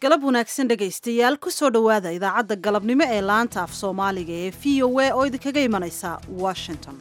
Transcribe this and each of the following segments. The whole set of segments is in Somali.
galab wanaagsan dhegaystayaal ku soo dhowaada idaacadda galabnimo ee laanta af soomaaliga ee v o a oo idinkaga imanaysa washington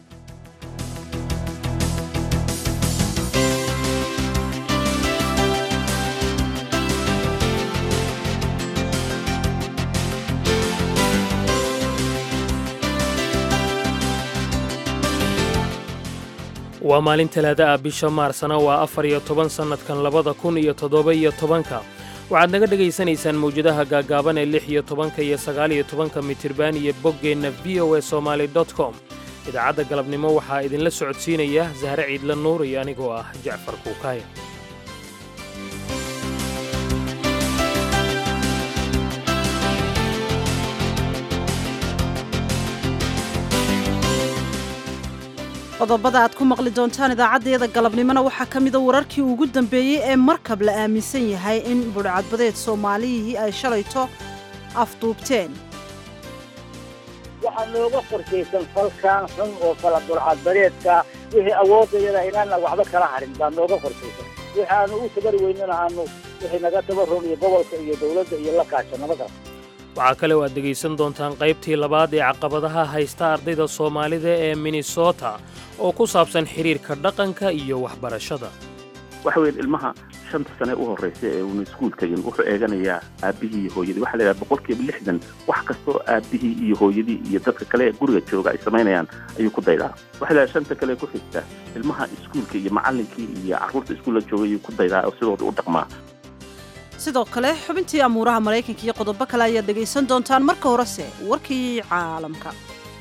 waa maalin talaada ah bisha maarsana waa afar iyo toban sannadkan labada kun iyo toddoba iyo tobanka waxaad naga dhegaysanaysaan mawjadaha gaaggaaban ee lix iyo tobanka iyo sagaal iyo tobanka mitirban iyo boggeenna v o e somaali dot com idaacadda galabnimo waxaa idinla socodsiinaya sahre ciidla nuur iyo anigoo ah jacfar kuukaaya qodobada aad ku maqli doontaan idaacaddayada galabnimona waxaa ka mida wararkii ugu dambeeyey ee markab la aaminsan yahay in budhcadbadeed soomaaliyihii ay shalayto afduubteen waxaa nooga qorshaysan falkan xun oo kala budhcadbadeedka wixii awoodayada inaana waxba kala harin baa nooga qorshaysan wixi aanu u tabari weynana aanu wixii naga tabaron iyo gobolka iyo dowladda iyo la kaasha nabadaas waxaa kale oo aad dhegaysan doontaan qaybtii labaad ee caqabadaha haysta ardayda soomaalida ee minnesota oo ku saabsan xidhiirka dhaqanka iyo waxbarashada waxa weyan ilmaha shanta sane u horraysa ee uuna iskuulka yin wuxuu eeganayaa aabbihii iyo hooyadii waxa la yidhaha boqolkiiba lixdan wax kastoo aabbihii iyo hooyadii iyo dadka kale ee guriga jooga ay samaynayaan ayuu ku daydaa waxa la yidhaha shanta kale ku xigta ilmaha iskuulka iyo macallinkii iyo carruurta iskuulla jooga ayuu ku daydaa oo sidooda u dhaqmaa sidoo kale xubintii amuuraha maraykanka iyo qodobo kale ayaad dhegaysan doontaan marka horese warkii caalamka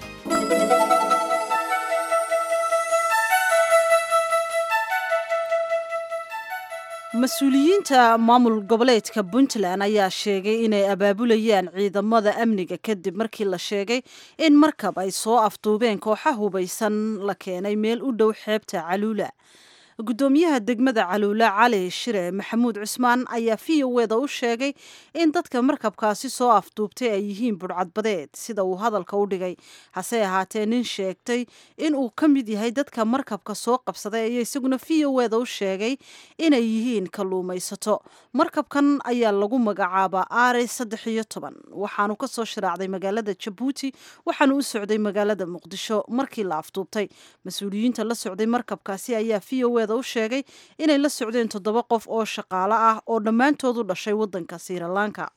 mas-uuliyiinta maamul goboleedka puntland ayaa sheegay inay abaabulayaan ciidamada amniga kadib markii la sheegay in markab ay soo afduubeen kooxa hubaysan la keenay meel u dhow xeebta caluula guddoomiyaha degmada caluula cali shire maxamuud cusmaan ayaa v o eda u sheegay in dadka markabkaasi soo afduubtay ay yihiin budhcadbadeed sida uu hadalka u dhigay hase ahaatee nin sheegtay in uu ka mid yahay dadka markabka soo qabsaday ayaa isaguna v o eda u sheegay inay yihiin kalluumaysato markabkan ayaa lagu magacaabaa aare saddex iyo toban waxaanu kasoo shiraacday magaalada jabuuti waxaanu u socday magaalada muqdisho markii la afduubtay mas-uuliyiinta la socday markabkaasi ayaa v o u sheegay inay la socdeen toddoba qof oo shaqaale ah oo dhammaantood u dhashay waddanka sirilanka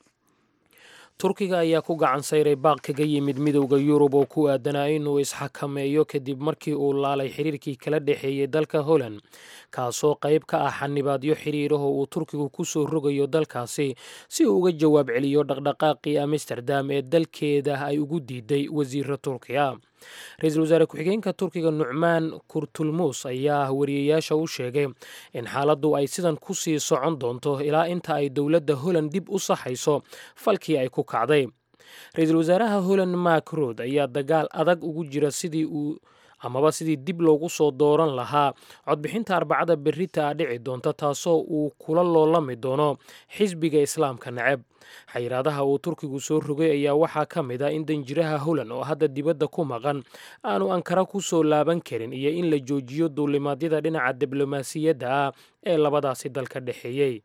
turkiga ayaa ku gacan sayray baaq kaga yimid midowda yurub oo ku aadanaa inuu isxakameeyo kadib markii uu laalay xiriirkii kala dhexeeyey dalka holland kaasoo qayb ka ah xanibaadyo xiriiraho uu turkigu ku soo rogayo dalkaasi si uu uga jawaab celiyo dhaqdhaqaaqii amsterdam ee dalkeeda ay ugu diiday wasiira turkiya ra-iisul wasaare ku-xigeenka turkiga nucmaan kurtulmuus ayaa wariyayaasha u sheegay in xaaladdu ay sidan ku sii socon doonto ilaa inta ay dowladda holland dib u saxayso falkii ay ku kacday ra-iisul wasaaraha holland mark rood ayaa dagaal adag ugu jira sidii uu amaba sidii dib loogu soo dooran lahaa codbixinta arbacada berrita a dhici doonta taasoo uu kula loolami doono xisbiga islaamka neceb xayiraadaha uu turkigu soo rogay ayaa waxaa ka mid ah in danjiraha holland oo hadda dibadda ku maqan aanu ankara ku soo laaban karin iyo in la joojiyo duulimaadyada dhinaca diblomaasiyadda ah ee labadaasi dalka dhexeeyey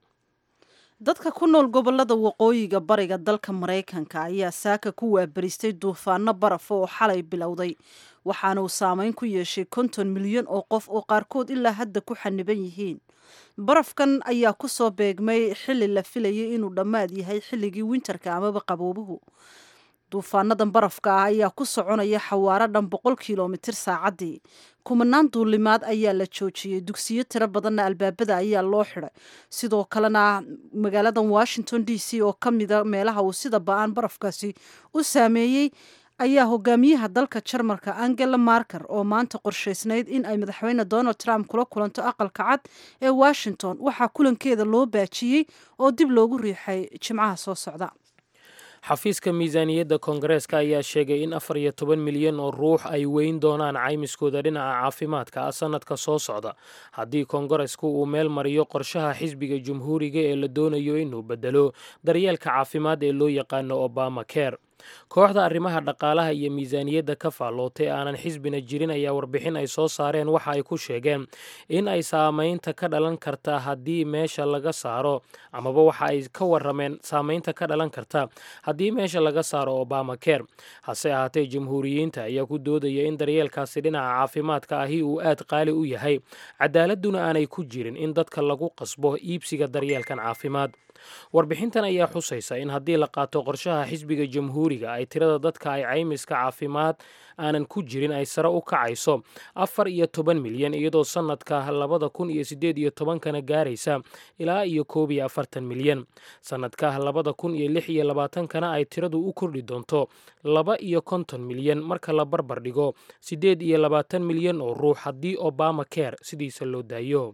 dadka ku nool gobolada waqooyiga bariga dalka maraykanka ayaa saaka ku waabaristay duufaano baraf oo xalay bilowday waxaana uu saameyn ku yeeshay konton milyan oo qof oo qaarkood ilaa hadda ku xaniban yihiin barafkan ayaa ku soo beegmay xilli la filayay inuu dhammaad yahay xilligii winterka amaba qaboobuhu duufaanadan barafka ah ayaa ku soconaya xawaaro dhan boqol kilomitir saacaddii kumanaan duulimaad ayaa la joojiyey dugsiyo tiro badanna albaabada ayaa loo xidhay sidoo kalena magaaladan washington d c oo ka mida meelaha uu sida ba-aan barafkaasi u saameeyey ayaa hogaamiyaha dalka jarmalka angela marker oo maanta qorshaysnayd in ay madaxweyne donald trump kula kulanto aqalka cad ee washington waxaa kulankeeda loo baajiyey oo dib loogu riixay jimcaha soo socda xafiiska miisaaniyadda koongareeska ayaa sheegay in afar iyo toban milyan oo ruux ay weyn doonaan caymiskooda dhinaca caafimaadka ah sannadka soo socda haddii koongaresku uu meel mariyo qorshaha xisbiga jumhuuriga ee la doonayo inuu bedelo daryeelka caafimaad ee loo yaqaano obama care kooxda arrimaha dhaqaalaha iyo miisaaniyadda ka faallootay aanan xisbina jirin ayaa warbixin ay soo saareen waxa ay ku sheegeen in ay saamaynta ka dhalan karta haddii meesha laga saaro amaba waxa ay ka warameen saamaynta ka dhalan karta haddii meesha laga saaro obama ker hase ahaatee jamhuuriyiinta ayaa ku doodaya in daryeelkaasi dhinaca caafimaadka ahi uu aad qaali u yahay cadaaladuna aanay ku jirin in dadka lagu qasbo iibsiga daryeelkan caafimaad warbixintan ayaa xusaysa in haddii la qaato qorshaha xisbiga jamhuuriga ay tirada dadka ay caymiska caafimaad aanan ku jirin ay sare u kacayso afar iyo toban milyan iyadoo sannadka labada kun iyo siddeed iyo tobankana gaaraysa ilaa iyo koob iyo afartan milyan sannadka labada kun iyo lix iyo labaatankana ay tiradu u kordhi doonto laba iyo konton milyan marka la barbar dhigo siddeed iyo labaatan milyan oo ruux haddii obama ker sidiisa loo daayo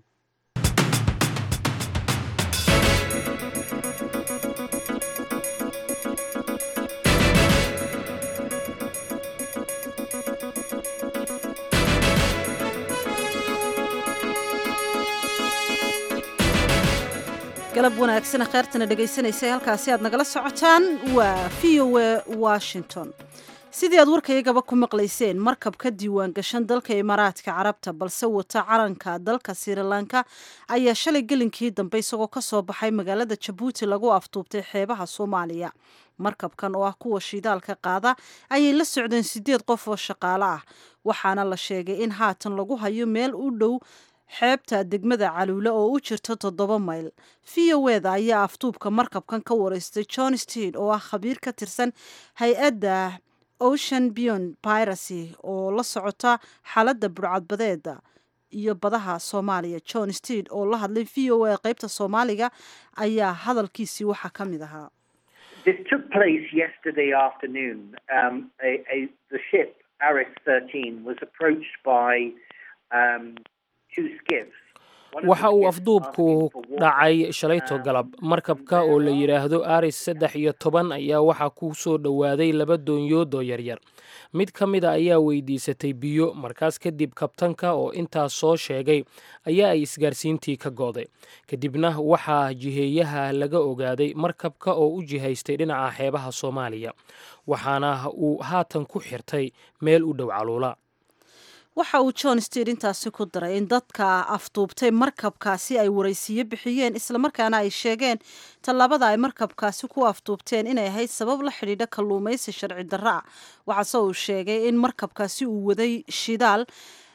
galab wanaagsana kheyrtana dhegaysanaysa halkaasi aad nagala socotaan waa v o a washington sidii aad warkaygaba ku maqlayseen markab ka diiwaan gashan dalka imaaraadka carabta balse wata calanka dalka sirilanka ayaa shalay gelinkii dambe isagoo ka soo baxay magaalada jabuuti lagu aftuubtay xeebaha soomaaliya markabkan oo ah kuwa shidaalka qaada ayay la socdeen sideed qof oo shaqaale ah waxaana la sheegay in haatan lagu hayo meel u dhow xeebta degmada caluule oo u jirta toddoba mayl v o eda ayaa aftuubka markabkan ka wareystay john steed oo ah khabiir ka tirsan hay-adda ocean beyond piracy oo la socota xaaladda burcadbadeeda iyo badaha soomaaliya john steed oo la hadlay v o a qeybta soomaaliga ayaa hadalkiisii waxaa ka mid ahaa This took place yesterday afternoon. Um, a, a, the ship, Aris 13, was approached by um, two skiffs. One of waxa the uu skiffs afduubku asking for water. dhacay shalayto galab markabka oo la yidhaahdo aris saddex iyo toban ayaa waxaa ku soo dhowaaday laba doonyoodoo yaryar mid ka mid a ayaa weydiisatay biyo markaas kadib kabtanka oo intaas soo sheegay ayaa ay isgaarsiintii ka go'day kadibna waxaa jiheeyaha laga ogaaday markabka oo u jihaystay dhinaca xeebaha soomaaliya waxaana uu haatan ku xirtay meel u dhow caluula waxa uu john steed intaasi ku daray in dadka afduubtay markabkaasi ay waraysiyo bixiyeen islamarkaana ay sheegeen tallaabada ay markabkaasi ku afduubteen inay ahayd sabab la xidhiidha kalluumaysi sharci darro ah waxaase uu sheegay in markabkaasi uu waday shidaal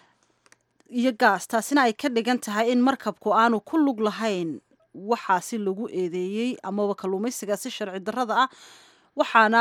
iyo gaas taasina ay ka dhigan tahay in markabku aanu ku lug lahayn waxaasi lagu eedeeyey amaba kalluumaysigaasi sharci darrada ah waxaana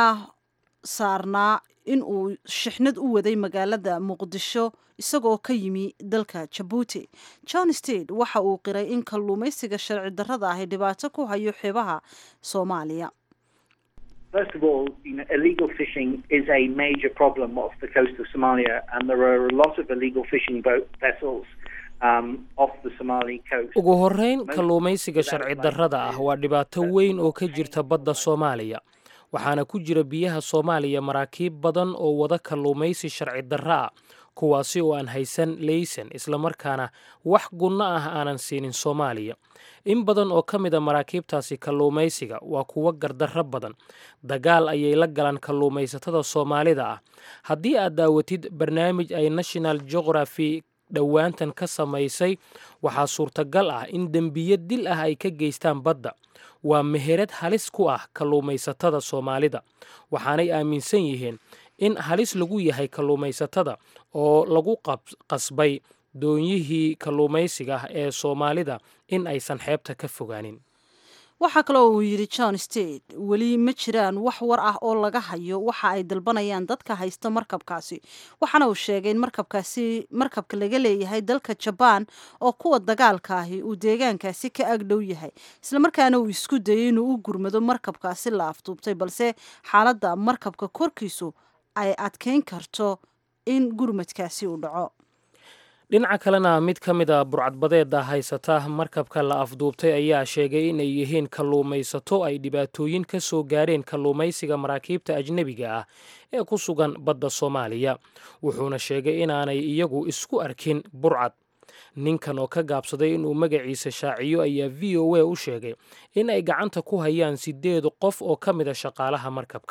saarnaa in uu shixnad u waday magaalada muqdisho isagoo ka yimi dalka jabuuti john steed waxa uu qiray in kalluumaysiga sharci darrada ahi dhibaato ku hayo xeebaha soomaaliya First of all, you know, illegal fishing is a major problem off the coast of Somalia, and there are a lot of illegal fishing boat vessels um, off the Somali coast. ugu horrayn kalluumaysiga sharci darrada ah waa dhibaato weyn oo ka jirta badda soomaaliya waxaana ku jira biyaha soomaaliya maraakiib badan oo wada kalluumaysi sharci darro ah kuwaasi oo aan haysan leysan islamarkaana wax gunno ah aanan siinin soomaaliya in badan oo ka mida maraakiibtaasi kalluumaysiga waa kuwo gardarro badan dagaal ayay la galaan kalluumaysatada soomaalida ah haddii aad daawatid barnaamij ay national geography dhowaantan ka samaysay waxaa suurtagal ah in dembiyo dil ah ay ka geystaan badda waa meherad halis ku ah kalluumaysatada soomaalida waxaanay aaminsan yihiin in halis lagu yahay kalluumaysatada oo lagu qab- qasbay doonyihii kalluumaysiga ah ee soomaalida in aysan xeebta ka fogaanin waxaa kaloo uu yidhi john steed weli ma jiraan wax war ah oo laga hayo waxa ay dalbanayaan dadka haysta markabkaasi waxaana uu sheegay in markabkaasi markabka laga leeyahay dalka jabaan oo kuwa dagaalka ahi uu deegaankaasi ka agdhow yahay islamarkaana uu isku dayay inuu u gurmado markabkaasi la afduubtay balse xaaladda markabka korkiisu ay adkeyn karto in gurmadkaasi uu dhaco dhinaca kalena mid ka mid a burcadbadeeda haysata markabka la afduubtay ayaa sheegay inay yihiin kalluumaysato ay dhibaatooyin ka soo gaareen kalluumaysiga maraakiibta ajnebiga ah ee ku sugan badda soomaaliya wuxuuna sheegay inaanay iyagu isku arkin burcad ninkan oo ka gaabsaday inuu magaciisa shaaciyo ayaa v o a u sheegay in ay gacanta ku hayaan sideed qof oo ka mid a shaqaalaha markabka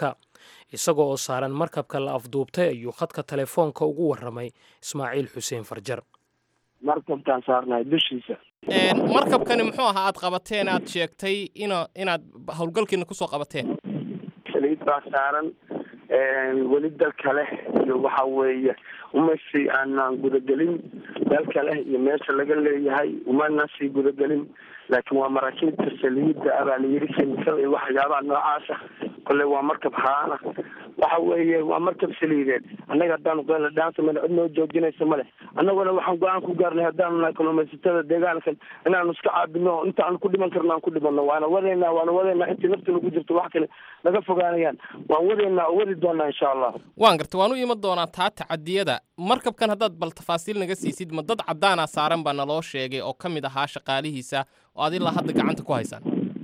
isagoo oo saaran markabka la afduubtay ayuu khadka telefoonka ugu warramay ismaaciil xuseen farjar markabkaan saarnahay dushiisa markabkani muxuu ahaa aad qabateen aad sheegtay ina inaad howlgalkiina kusoo qabateen saliid baa saaran weli dal kale iyo waxa weeye umasi aanaan gudagelin dal kale iyo meesha laga leeyahay umana sii gudagelin laakiin waa maraakiibta saliidda abaa la yiri kimikada iyo waxyaabaha noocaasa kole waa markab haana waxa weeye waa markab saliideed annaga haddaanu qeela dhaansa male cid noo joojinaysa male annaguna waxaan go-aan ku gaarnay haddaanu nahay kalluumaysatada deegaankan inaanu iska caabino inta aan ku dhiman karno aan ku dhimano waana wadaynaa waana wadaynaa intii nafta nagu jirto wax kale naga fogaanayaan waan wadaynaa oo wadi doonaa insha allah waan garta waan u iman doonaa taa tacadiyada markabkan haddaad bal tafaasiil naga siisid ma dad caddaana saaran baa naloo sheegay oo ka mid ahaa shaqaalihiisa oo ad ilaa hadda gacanta ku haysaan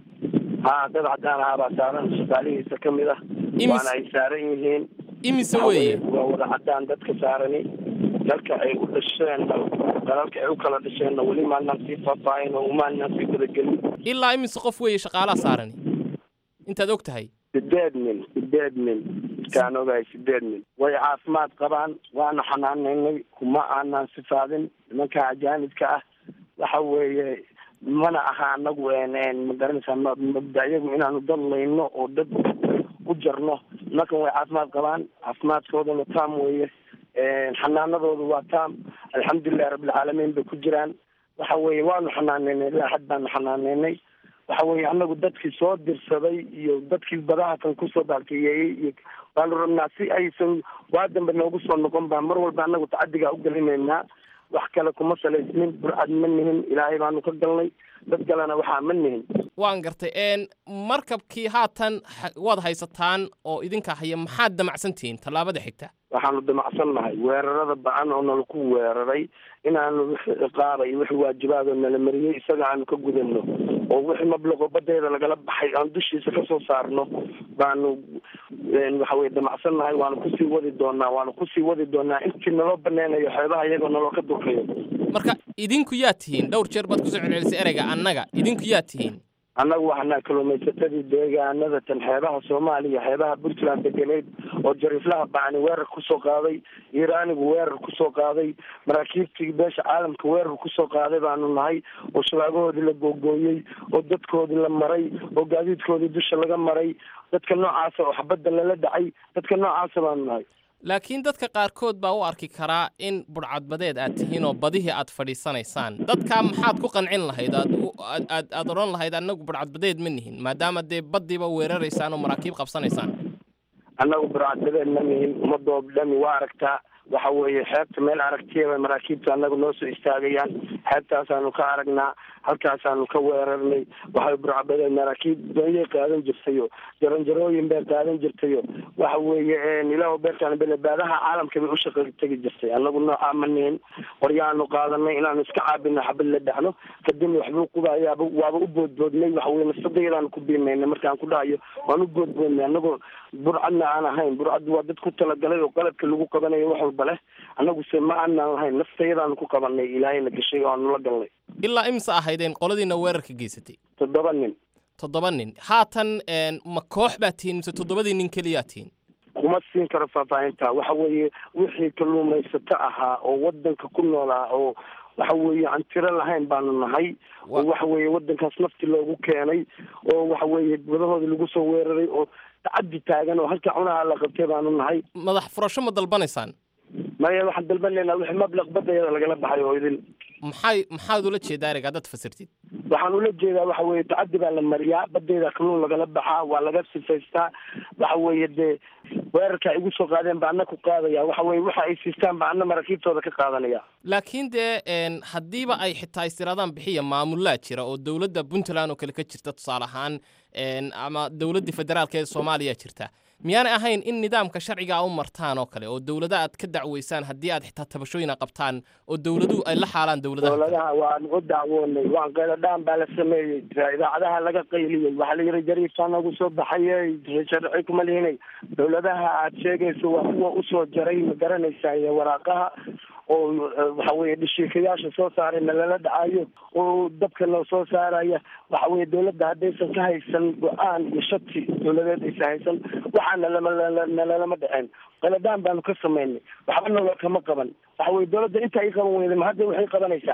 ha dad cadaan ahaa baa saaran shaqaalihiisa ka mid ah waana ay saaran yihiin imise weeye waa wada cadaan dadka saarani dalka ay u dhasheen dalalka ay u kala dhasheenna weli maanaan sii faahfaahin oo umaanaan sii gudagelin ilaa imise qof weeye shaqaalaha saarani intaad og tahay sideed nin sideed nin kaan ogahay sideed nin way caafimaad qabaan waana xanaanaynay kuma aanaan sifaadin nimanka ajaanibka ah waxa weeye mana aha anagu ma garanaysaa mabdayagu inaanu dad layno oo dad u jarno nimankan way caafimaad qabaan caafimaadkoodana taam weeye xanaanadoodu waa taam alxamdulilahi rabbilcaalamiin bay ku jiraan waxa weeye waanu xanaaneynay ilaa xad baanu xanaaneynay waxa weeye anagu dadkii soo dirsaday iyo dadkii badaha kan kusoo baalkeeyeeyey iyo waanu rabnaa si aysan waa dambe noogu soo noqon baa mar walba anagu tacadigaa ugelinaynaa wax kale kuma salaysnin burcad ma nihin ilaahay baanu ka galnay dad kalena waxaa ma nihin waan gartay markabkii haatan waad haysataan oo idinka haya maxaad damacsan tihiin tallaabada xigta waxaanu damacsan nahay weerarada ba-an oo nala ku weeraray inaanu wixii ciqaaba iyo wixii waajibaadoo nala mariyey isaga aanu ka gudano oo wixii mablaqo badeeda lagala baxay aan dushiisa kasoo saarno baanu waxa weye damacsan nahay waanu kusii wadi doonaa waanu kusii wadi doonaa intii naloo baneynayo xeebaha iyagoo naloo ka durkayo marka idinku yaa tihiin dhowr jeer baad kusoo celcelisay ereyga annaga idinku yaa tihiin annagu waxaana kalluumaysatadii deegaanada tan xeebaha soomaaliya xeebaha puntland deganeyd oo jariiflaha bacni weerar kusoo qaaday iiraanigu weerar kusoo qaaday maraakiibtii beesha caalamka weerar kusoo qaaday baanu nahay oo shabaagahoodii la googooyey oo dadkoodii la maray oo gaadiidkoodii dusha laga maray dadka noocaasa oo xabadda lala dhacay dadka noocaasa baanu nahay laakiin dadka qaarkood baa u arki karaa in budhcadbadeed aad tihiin oo badihii aad fadhiisanaysaan dadkaa maxaad ku qancin lahayd aad aad aad odhan lahayd annagu budhcadbadeed ma nihin maadaama dee baddiiba weeraraysaan oo maraakiib qabsanaysaan annagu budhcadbadeed ma nihin ummadoo dhami waa aragtaa waxa weeye xeebta meel aragtiyaba maraakiibta annagu noo soo istaagayaan xeebtaasaanu ka aragnaa halkaasaanu ka weerarnay waxay burcabadeen maraakiib doonyay qaadan jirtayo jaranjarooyin bay qaadan jirtayo waxa weeye ilaah beerkaan belebaadaha caalamka bay ushaqa tegi jirtay annagu noocaa ma nihin qoryaanu qaadanay inaanu iska caabino xabad la dhacno kadibna waxbuu qubayaaba waaba u boodboodnay waxa weye nafsadayadaanu ku biimaynay markaan ku dhahayo waan u boodboodnay annagoo burcadna aan ahayn burcaddu waa dad ku talagalay oo qaladka lagu qabanayo wax walba leh annaguse ma aanaan lahayn naftayadaanu ku qabanay ilaahayna gashay oo aanu la galnay ilaa imse ahaydeen qoladiina weerarka geysatay toddoba nin toddoba nin haatan ma koox baa tihiin mise toddobadii nin keliyaa tihiin kuma siin karo faahfaahinta waxa weeye wixii kalluumaysato ahaa oo wadanka ku noolaa oo waxa weeye aan tiro lahayn baanu nahay oo waxa weeye wadankaas nafti loogu keenay oo waxa weeye badahooda lagu soo weeraray oo tacaddi taagan oo halka cunaha la qabtay baanu nahay madax furasho ma dalbanaysaan maya waxaan dalbanaynaa wixii mablaq badayada lagala baxay oo idin maxay maxaad ula jeedaa ereyga haddaad fasirtid waxaan ula jeedaa waxa weeye tacaddi baa la mariyaa badayda kalluun lagala baxaa waa laga sifaystaa waxa weeye dee weerarka ay igu soo qaadeen baa ana ku qaadaya waxa weye waxa ay siistaan baa ana maraakiibtooda ka qaadanaya laakiin dee haddiiba ay xitaa istiraadaan bixiya maamulaa jira oo dowladda puntland oo kale ka jirta tusaale ahaan ama dowladdii federaalka ee soomaaliya jirta miyaanay ahayn in nidaamka sharciga u martaan oo kale oo dowlada aad ka dacweysaan haddii aad xitaa tabashooyina qabtaan oo dowladuhu ay la xaalaan dowladaha dowladaha waan u dacwoonay waan qayladhaan baa la sameeyey idaacadaha laga qayliyey waxaa la yidhi jariiftaa nagu soo baxayey sharci kuma lihinay dowladaha aad sheegayso waa kuwa usoo jaray ma garanaysaa iyo waraaqaha oo waxa weye dhashiikayaasha soo saaray nalala dhacayo oo dabka noo soo saaraya waxa weye dawladda haddaysan ka haysan go-aan iyo shati dawladeed aysan haysan waxaana lama nalalama dhaceen qaladaan baanu ka samaynay waxba nolo kama qaban waxa weye dawladda inta ay qaban weyda ma hadda waxay qabanaysaa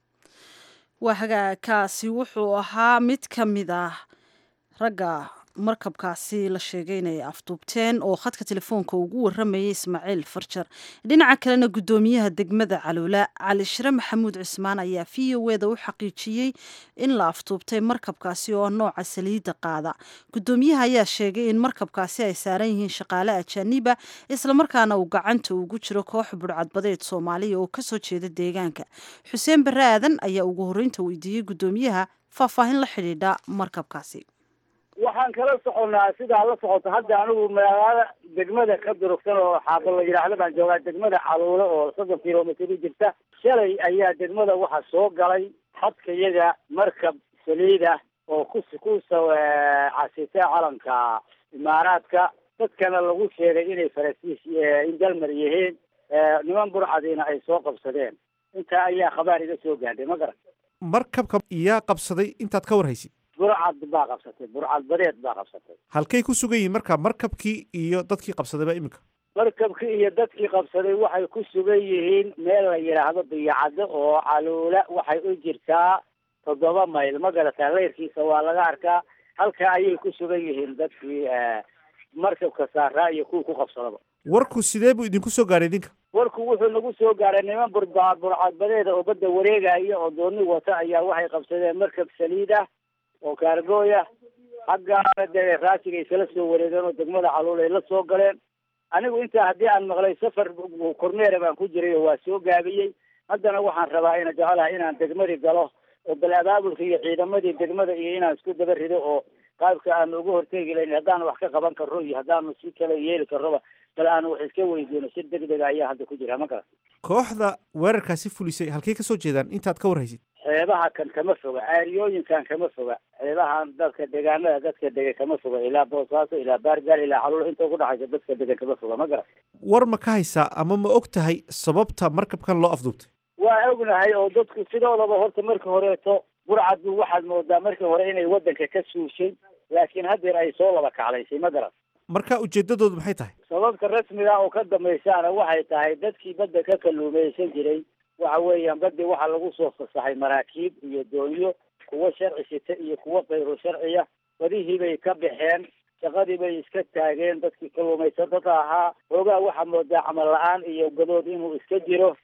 waa hagaagkaasi wuxuu ahaa mid ka mid ah ragga markabkaasi la sheegay inay afduubteen oo khadka telefoonka ugu waramayay ismaaciil farjar dhinaca kalena guddoomiyaha degmada caloola cali shire maxamuud cismaan ayaa v o eda u xaqiijiyey in la afduubtay markabkaasi oo nooca saliidda qaada guddoomiyaha ayaa sheegay in markabkaasi ay saaran yihiin shaqaale ajaaniba islamarkaana uu gacanta ugu jiro koox budhcadbadeed soomaaliya oo kasoo jeeda deegaanka xuseen barre aadan ayaa ugu horreynta weydiiyey guddoomiyaha faahfaahin la xidhiidha markabkaasi waxaan kala soconnaa sidaa la socoto hadda anigu magaalada degmada ka durugsan oo xaaba la yidhaahdo baan joogaa degmada caluule oo soddon kilomitr u jirta shalay ayaa degmada waxaa soo galay xadkayaga markab saliida oo ku ku casitay calanka imaaraadka dadkana lagu sheegay inay faransiis indalmar yihiin niman burcadiina ay soo qabsadeen intaa ayaa khabaar iga soo gaadhay ma garan markabka yaa qabsaday intaad ka war haysid burcad baa qabsatay burcad badeed baa qabsatay halkay ku sugan yihiin marka markabkii iyo dadkii qabsadayba iminka markabkii iyo dadkii qabsaday waxay ku sugan yihiin meel la yidhaahdo biyacaddo oo caluula waxay u jirtaa toddoba mayl ma garataa leyrkiisa waa laga arkaa halka ayay ku sugan yihiin dadkii markabka saaraa iyo kuwii ku qabsadaba warku sidee buu idinku soo gaadhay idinka warku wuxuu nagu soo gaaray niman burba burcadbadeeda oo badda wareegaya oo dooni wata ayaa waxay qabsadeen markab saliid ah oo kaargooya xaggaana dee raasiga iskala soo wareegeen oo degmada caluul ay la soo galeen anigu intaa haddii aan maqlay safar kormeera baan ku jiray oo waa soo gaabiyey haddana waxaan rabaa ina jecelahay inaan degmadii galo oo bal abaabulka iyo ciidamadii degmada iyo inaan isku daba rido oo qaabka aanu uga hortegi layn haddaanu wax ka qaban karno iyo haddaanu si kale yeeli karnoba bal aanu wax iska weydiino si degdega ayaa hadda ku jira ma garan kooxda weerarkaasi fulisay halkay kasoo jeedaan intaad ka war haysid xeebaha kan kama foga caariyooyinkan kama foga xeebahan dadka deegaanada dadka dega kama foga ilaa boosaaso ilaa baargaal ilaa caluul inta ugu dhaxaysa dadka degan kama foga ma garan war ma ka haysaa ama ma og tahay sababta markabkan loo afduubtay waa ognahay oo dadku sidoodaba horta marka horeeto burcaddu waxaad moodaa markii hore inay waddanka ka suushay laakiin haddeer ay soo laba kaclaysay ma garan marka ujeedadoodu maxay tahay sababta rasmiga oo ka dambaysaana waxay tahay dadkii badda ka kalluumaysan jiray waxa weeyaan badii waxaa lagu soo fasaxay maraakiib iyo doonyo kuwo sharci sita iyo kuwo kayru sharciya badihii bay ka baxeen shaqadii bay iska taageen dadkii kalluumaysatada ahaa hoogaa waxaa moodaa camal la-aan iyo gadood inuu iska jiro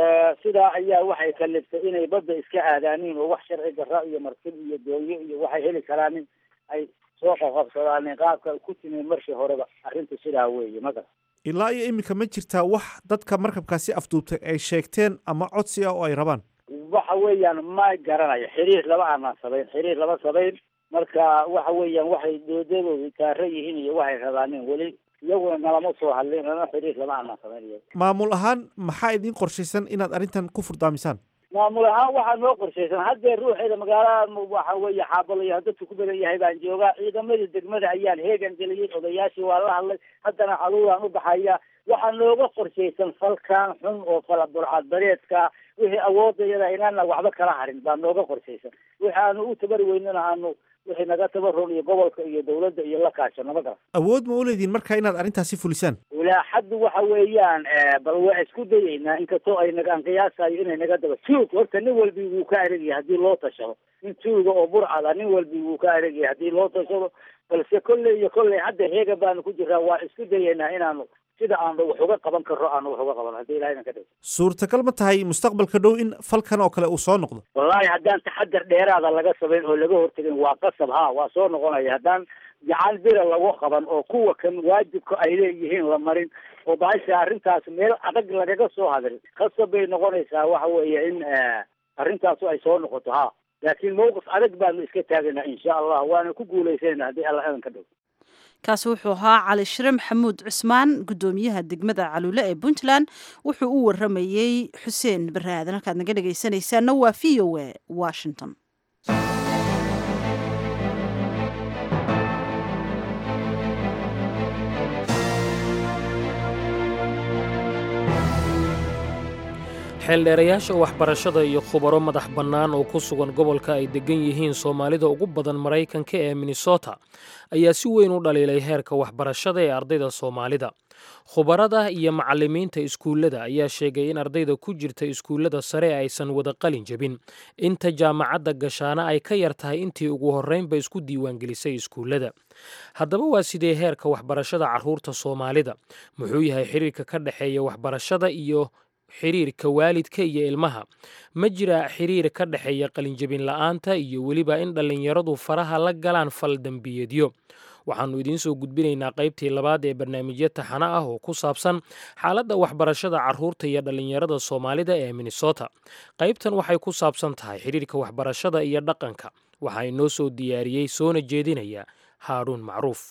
sidaa ayaa waxay kaliftay inay badda iska aadaaniin oo wax sharci darra iyo martib iyo doonyo iyo waxay heli karaanin ay soo qaqabsadaanin qaabka ku timi markii horeba arrintu sidaa weeye maga ilaa iyo iminka ma jirtaa wax dadka markabkaasi afduubtay ay sheegteen ama codsi ah oo ay rabaan waxa weeyaan ma garanayo xiriir laba aanaan samayn xiriir laba samayn marka waxa weeyaan waxay doodadoodu taaro yihiin iyo waxay rabaanin weli iyaguna nalama soo hadlin lama xiriir lama aanaan samayn iyaga maamul ahaan maxaa idiin qorshaysan inaad arrintan ku furdaamisaan maamul ahaan waxaa noo qorshaysan haddee ruuxeeda magaalada waxa weeye xaabalayo dadku ku badan yahay baan joogaa ciidamadii degmada ayaan heegan geliyey odayaashii waa la hadlay haddana caluulaan u baxaya waxaa nooga qorshaysan falkan xun oo fala burcad bareedka wixii awoodayada inaana waxba kala harin baa nooga qorshaysan wixi aanu u tabari weynana aanu wixii naga tabaron iyo gobolka iyo dawladda iyo la kaashano ma garan awood ma u leediin marka inaad arrintaasi fulisaan ilaa xaddu waxa weeyaan bal waa isku dayeynaa inkastoo ay naga aan qiyaasayo inay naga daba tuug horta nin walbi wuu ka aregyahay haddii loo tashado nin tuuga oo burcada nin walbi wuu ka aregyahay haddii loo tashado balse kolley iyo kolley hadda heega baanu ku jiraa waa isku dayeynaa inaanu sida aanu wax uga qaban karno aanu wax uga qaban haddii ilahay ka dhigo suurtagal ma tahay mustaqbalka dhow in falkan oo kale uu soo noqdo wallahi haddaan taxadar dheeraada laga samayn oo laga hortegin waa qasab ha waa soo noqonaya haddaan gacan bira lagu qaban oo kuwa kan waajibka ay leeyihiin la marin oo bahasha arrintaas meel adag lagaga soo hadrin qasab bay noqonaysaa waxa weeye in arrintaasu ay soo noqoto ha laakiin mawqif adag baanu iska taagaynaa insha allah waana ku guulaysayna haddii alla adan ka dhigo kaasi wuxuu ahaa cali shire maxamuud cusmaan guddoomiyaha degmada caluule ee puntland wuxuu u waramayey xuseen baraadan halkaad naga dhegaysanaysaana waa v o a washington xeeldheerayaasha waxbarashada iyo khubaro madax bannaan oo ku sugan gobolka ay deggan yihiin soomaalida ugu badan maraykanka ee minnesota ayaa si weyn u dhaliilay heerka waxbarashada ee ardayda soomaalida khubarada iyo macallimiinta iskuullada ayaa sheegay in ardayda ku jirta iskuullada sare aysan wada qalin jebin inta jaamacadda gashaana ay ka yar tahay intii ugu horraynba isku diiwaangelisay iskuullada haddaba waa sidee heerka waxbarashada carruurta soomaalida muxuu yahay xiriirka ka dhexeeya waxbarashada iyo xiriirka waalidka iyo ilmaha ma jira xiriir ka dhexeeya qalinjebin la'aanta iyo weliba in dhallinyaradu faraha la galaan fal dembiyeedyo waxaannu idiin soo gudbinaynaa qaybtii labaad ee barnaamijyo taxano ah oo ku saabsan xaaladda waxbarashada carruurta iyo dhallinyarada soomaalida ee minnesota qaybtan waxay ku saabsan tahay xiriirka waxbarashada iyo dhaqanka waxaa inoo soo diyaariyey soona jeedinaya haaruun macruuf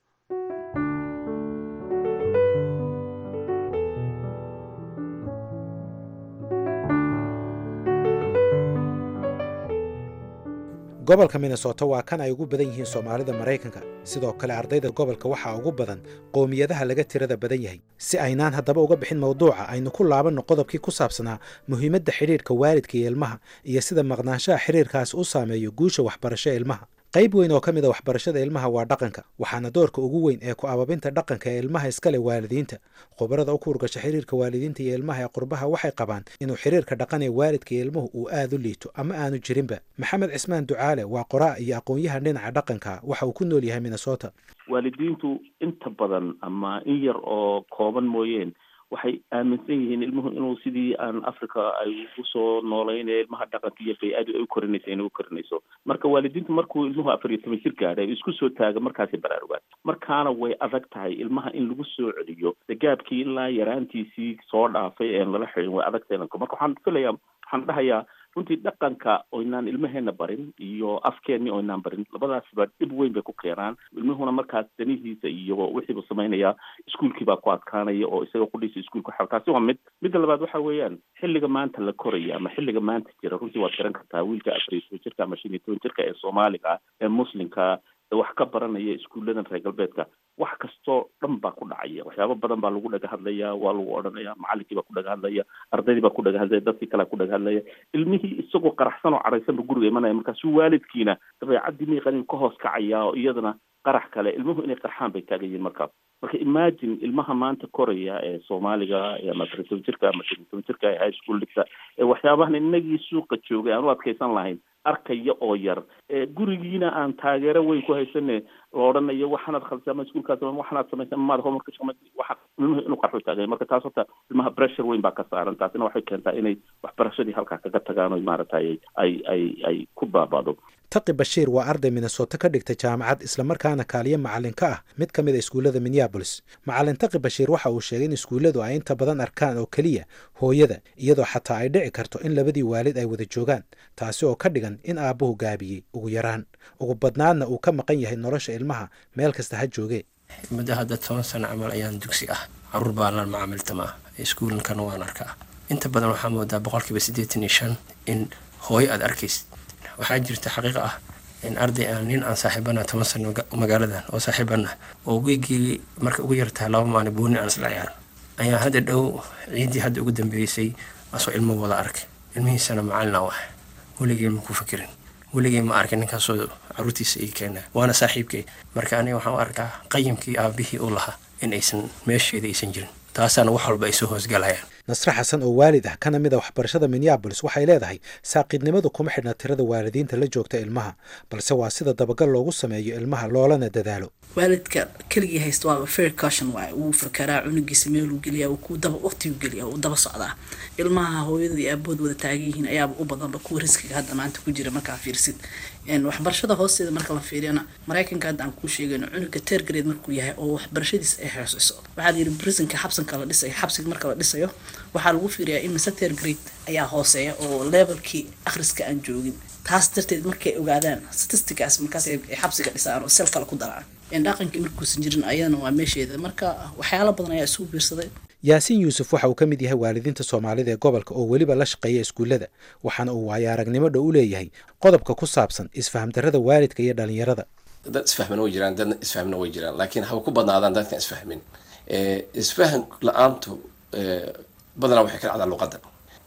gobolka minnesota waa kan ay ugu badan yihiin soomaalida maraykanka sidoo kale ardayda gobolka waxaa ugu badan qowmiyadaha laga tirada badan yahay si aynaan haddaba uga bixin mawduuca aynu ku laabanno qodobkii ku saabsanaa muhiimadda xidhiirka waalidka iyo ilmaha iyo sida maqnaanshaha xidhiirkaas u saameeyo guusha waxbarasho ee ilmaha qayb weyn oo ka mid a waxbarashada ilmaha waa dhaqanka waxaana doorka ugu weyn ee ku ababinta dhaqanka ee ilmaha iskale waalidiinta khubarada u kuurgasha xiriirka waalidiinta iyo ilmaha ee qurbaha waxay qabaan inuu xiriirka dhaqan ee waalidka iyo ilmuhu uu aad u liito ama aanu jirinba maxamed cismaan ducaale waa qoraa iyo aqoon-yahan dhinaca dhaqanka waxa uu ku nool yahay minnesota waalidiintu inta badan ama in yar oo kooban mooyeen waxay aaminsan yihiin ilmuhu inuu sidii aan africa ay usoo nooleynaya ilmaha dhaqanka iyo bay-adu ay u korinaysa inay u korinayso marka waalidiintu markuu ilmuhu afar iyo toban jir gaadhay isku soo taaga markaasay baraarugaan markaana way adag tahay ilmaha in lagu soo celiyo gaabkii ilaa yaraantiisii soo dhaafay een lala xidhin way adag tahay marka waxaan filayaa waxaan dhahayaa runtii dhaqanka oynaan ilmaheena barin iyo afkeenni oynaan barin labadaasba dhib weyn bay ku keenaan ilmuhuna markaas danihiisa iyo wixiibu samaynayaa iskuolkii baa ku adkaanaya oo isaga qudhiisa iskuolka xa taasi waa mid midda labaad waxa weeyaan xilliga maanta la koraya ama xilliga maanta jira runtii waad garan kartaa wiilka afar iyo toban jirka ama shan iyo toban jirka ee soomaaliga ah ee muslimka wax ka baranaya iskuulladan reer galbeedka wax kastoo dhan baa ku dhacaya waxyaabo badan baa lagu dhaga hadlaya waa lagu odhanaya macalinkii baa ku dhaga hadlaya ardaydii baa ku dhaga hadlaya dadkii kalea ku dhaga hadlaya ilmihii isagoo qaraxsan oo cadhaysan ba guriga imanaya markaasu waalidkiina dabeecaddii miiqan ka hoos kacaya oo iyadana qarax kale ilmuhu inay qarxaan bay taagan yihiin markaas marka imagine ilmaha maanta koraya ee soomaaliga ama afar iyo toban jirka ama shan iyo toban jirka ee high school dhigta ee waxyaabahan inagii suuqa joogay aan u adkaysan lahayn arkaya oo yar gurigiina aan taageero weyn ku haysane la odhanayo waxaanaad khaldsa ama iskuolkaas waxaanaad samaysa maad homework waxa ilmuhu inuu qarxu taagay marka taas horta ilmaha pressure weyn baa ka saaran taasina waxay keentaa inay waxbarashadii halkaa kaga tagaan o maaragtay ay ay ay ku baabado taqi bashiir waa arday minnesota ka dhigta jaamacad islamarkaana kaaliyo macallin ka ah mid ka mid a iskuullada minneabolis macallin taqi bashiir waxa uu sheegay in iskuulladu ay inta badan arkaan oo keliya hooyada iyadoo xataa ay dhici karto in labadii waalid ay wada joogaan taasi oo ka dhigan in aabbuhu gaabiyey ugu yaraan ugu badnaadna uu ka maqan yahay nolosha ilmaha meel kasta ha joogee muddo hadda toban sano camal ayaan dugsi ah caruur baa la macaamiltamaa iskuulankana waan arkaa inta badan waxaa moodaa boqolkiiba siddeetan iyo shan in hooyo aada arkaysid waxaa jirta xaqiiqa ah in arday aan nin aan saaxiibana toban sano magaaladan oo saaxiibana oo weygii marka ugu yartahay laba maalin booni aan isla ciyaaran ayaa hadda dhow ciiddii hadda ugu dambeysay asoo ilmo wada arkay ilmihiisana macalina wax weligay ma ku fakirin weligay ma arkin ninkaasoo caruurtiisa ii keena waana saaxiibkay marka aniga waxaan u arkaa qayimkii aabihii u lahaa in aysan meesheeda aysan jirin taasaana wax walba ay soo hoosgalayaan nasre xasan oo waalid ah kana mid a waxbarashada minneabolis waxay leedahay saaqiidnimadu kuma xidhna tirada waalidiinta la joogta ilmaha balse waa sida dabagal loogu sameeyo ilmaha loolana dadaalo waalidka keligii haysta waaba fair caution waay wuu fakaraa cunugiisa meeluu geliyaa wuu ku daba waqtiguu geliyaa wuu daba socdaa ilmaha hooyada iyo aabood wada taagan yihiin ayaaba u badanba kuwa riskiga hadda maanta ku jira markaa fiirsid waxbarashada hoosteeda marka la fiiriyana maraykanka hadda aan kuu sheegayno cunuga tergrade markuu yahay oo waxbarashadiisa ay hooseyso waxaa layidhi prisonka xabsanka la dhisayo xabsiga marka la dhisayo waxaa lagu fiiriyaa in mise tergrade ayaa hooseeya oo levelkii akhriska aan joogin taas darteed markay ogaadaan statisticaas markaas ay xabsiga dhisaan oo sel kale ku daraan dhaqankii markuusan jirin ayadana waa meesheeda marka waxyaalo badan ayaa isugu biirsaday yaasiin yuusuf waxa uu ka mid yahay waalidiinta soomaalida ee gobolka oo weliba la shaqeeya iskuullada waxaana uu waayo aragnimo dhow u leeyahay qodobka ku saabsan isfahamdarrada waalidka iyo dhalinyarada dad isfahmana way jiraan dadna isfahmna way jiraan laakiin haba ku badnaadaan dadkan isfahmin isfahan la-aantu badanaa waxay ka dhacdaa luqadda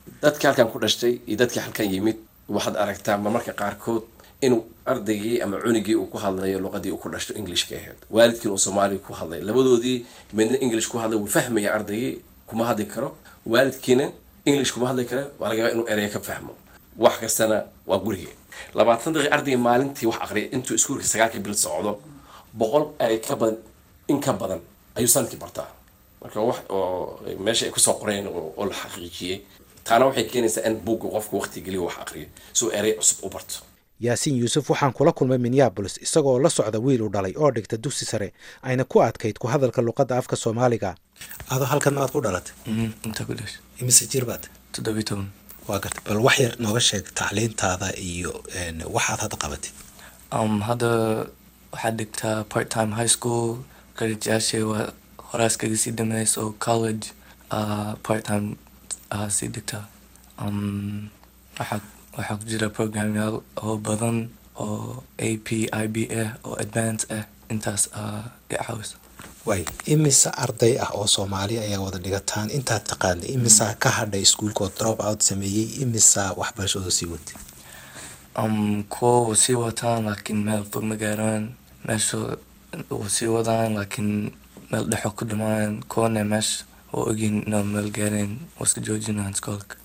dadkii halkan ku dhashtay iyo dadkii halkan yimid waxaad aragtaa marmarka qaarkood inuu ardaygii ama cunigii uu ku hadlayo luqadii uu ku dhashto englishka ahayd waalidkiina uu soomaaliga ku hadlay labadoodii midna english ku hadlay wuu fahmaya ardaygii kuma hadli karo waalidkiina english kuma hadli karo waa laga yaabaa inuu ereya ka fahmo wax kastana waa guriga labaatan daqiiq ardayga maalintii wax aqriya intuu iskuulka sagaalka bil socdo boqol erey ka badan in ka badan ayuu sanadkii bartaa marka wax oo meesha ay kusoo qoreen oo la xaqiijiyey taana waxay keenaysaa in buugga qofku waqti geliyo wax aqriyo si uu erey cusub u barto yaasiin yuusuf waxaan kula kulmay minneabolis isagoo la socda wiil u dhalay oo dhigta dugsi sare ayna ku adkayd ku hadalka luqadda afka soomaaliga adoo halkan maad ku dhalatay inta ku dhashay imise jir baad toddobiy toban waa gartay bal wax yar nooga sheeg tacliintaada iyo waxaad hadda qabatid um, hadda waxaad dhigtaa part time high school qarijaashay waa horaas kaga sii dhameys oo college uh, part time uh, sii dhigtaa um, waxaa waxaa ku jira programyaal oo badan oo a p i b ah oo advance ah intaas uh, i caawisa way imise arday ah oo soomaali ayaa wada dhigataan intaad taqaanay imisaa ka hadhay iskuulkood drop out sameeyey imisaa waxbarashadoo sii watay um, kuwa wa sii wataan laakiin meel fog ma gaaraan meesha wa sii wadaan laakiin meel dhexo ku dhamaan kuwana meesha oo ogin inaa meel gaareen waa iska joojinaan iskoolka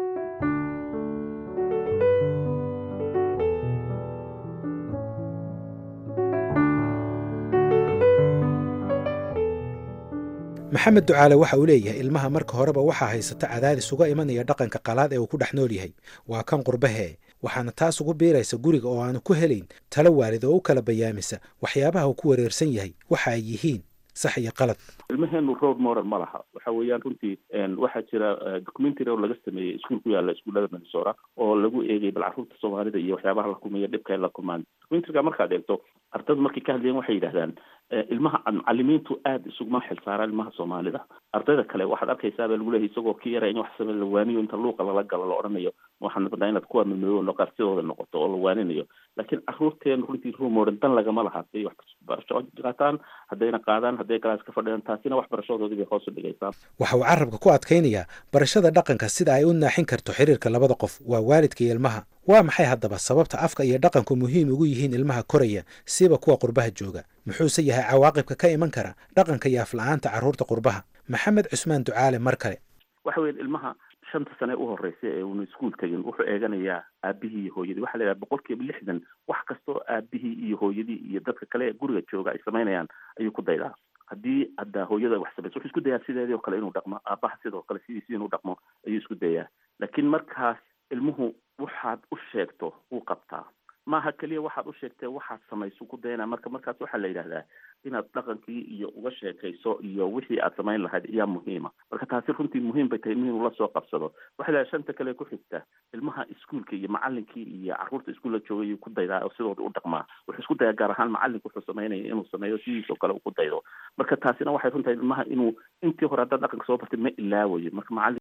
maxamed ducaale waxa uu leeyahay ilmaha marka horeba waxaa haysata cadaadis uga imanaya dhaqanka qalaad ee uu ku dhex nool yahay waa kan qurbahee waxaana taas ugu biiraysa guriga oo aanu ku helayn talo waalid oo u kala bayaamisa waxyaabaha uu ku wareersan yahay waxa ay yihiin sax iyo qalad ilmaheenu road model ma laha waxa weeyaan runtii waxaa jira documentary oo laga sameeyey iskuul ku yaala iskuullada minnesota oo lagu eegay bal carruurta soomaalida iyo waxyaabaha la kulmaya dhibka ay la kulmaan documentaryga markaad eegto ardaydu markay ka hadlayeen waxay yidhahdaan ilmaha macalimiintu aada isuguma xilsaaraan ilmaha soomaalida ardayda kale waxaad arkaysaa baa lagu leeyahay isagoo ki yara in wax samey la waaniyo inta luuqa lala galo la odhanayo waxaan rabnaa inaad kuwa mamooyo noqartidooda noqoto oo la waaninayo laakiin carruurteen runtii rumoran dan lagama laha haday wax barasho qaataan haddayna qaadaan hadday galaas ka fadhiyaan taasina waxbarashadoodii bay hoos u dhigaysaa waxa uu carabka ku adkaynayaa barashada dhaqanka sida ay u naaxin karto xiriirka labada qof waa waalidka iyo ilmaha waa maxay haddaba sababta afka iyo dhaqanku muhiim ugu yihiin ilmaha koraya siba kuwa qurbaha jooga muxuuse yahay cawaaqibka ka iman kara dhaqanka iyo afla-aanta carruurta qurbaha maxamed cusmaan ducaale mar kale waxa weya ilmaha shanta sane u horeysa ee uuna iskuol tegin wuxuu eeganayaa aabihii iyo hooyadii waxa la yidhaha boqol kiiba lixdan wax kastoo aabihii iyo hooyadii iyo dadka kale ee guriga jooga ay samaynayaan ayuu ku daydaa haddii hadda hooyada wax samayso wuxuu isku dayaa sideedii oo kale inuu dhaqmo aabaha sidoo kale sidiisi inuu dhaqmo ayuu isku dayaa laakiin markaas ilmuhu waxaad u sheegto wuu qabtaa maaha keliya waxaad u sheegtee waxaad samayso ku dayanaa marka markaas waxaa la yidhahdaa inaad dhaqankii iyo uga sheekayso iyo wixii aad samayn lahayd ayaa muhiima marka taasi runtii muhiim bay tahay inuu la soo qabsado waxaa laha shanta kale ku xigta ilmaha iskuolka iyo macalinkii iyo carruurta iskuulla joogay ayuu ku daydaa oo sidooda u dhaqmaa wuxuu isku dayaa gaar ahaan macalinku wuxuu samaynaya inuu sameeyo sidiisoo kale uu ku daydo marka taasina waxay runtahay ilmaha inuu intii hore haddaad dhaqanka soo bartay ma ilaawayo marka macalin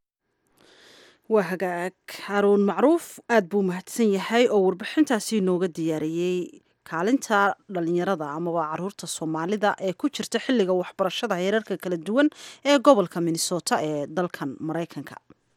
waa hagaag haruun macruuf aad buu mahadsan yahay oo warbixintaasi inooga diyaariyey kaalinta dhalinyarada amaba caruurta soomaalida ee ku jirta xilliga waxbarashada heerarka kala duwan ee gobolka minnesota ee dalkan maraykanka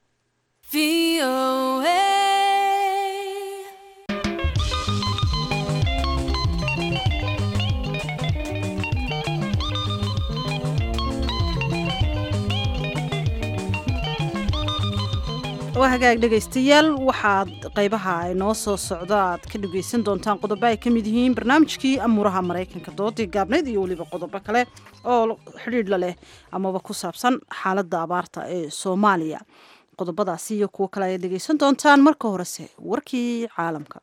waa hagaag dhegaystayaal waxaad qaybaha inoo soo socda aad ka dhegaysan doontaan qodobo ay ka mid yihiin barnaamijkii amuuraha maraykanka doodii gaabnayd iyo weliba qodobo kale oo xidhiidhla leh amaba ku saabsan xaaladda abaarta ee soomaaliya qodobadaasi iyo kuwo kale ayaad dhegaysan doontaan marka horese warkii caalamka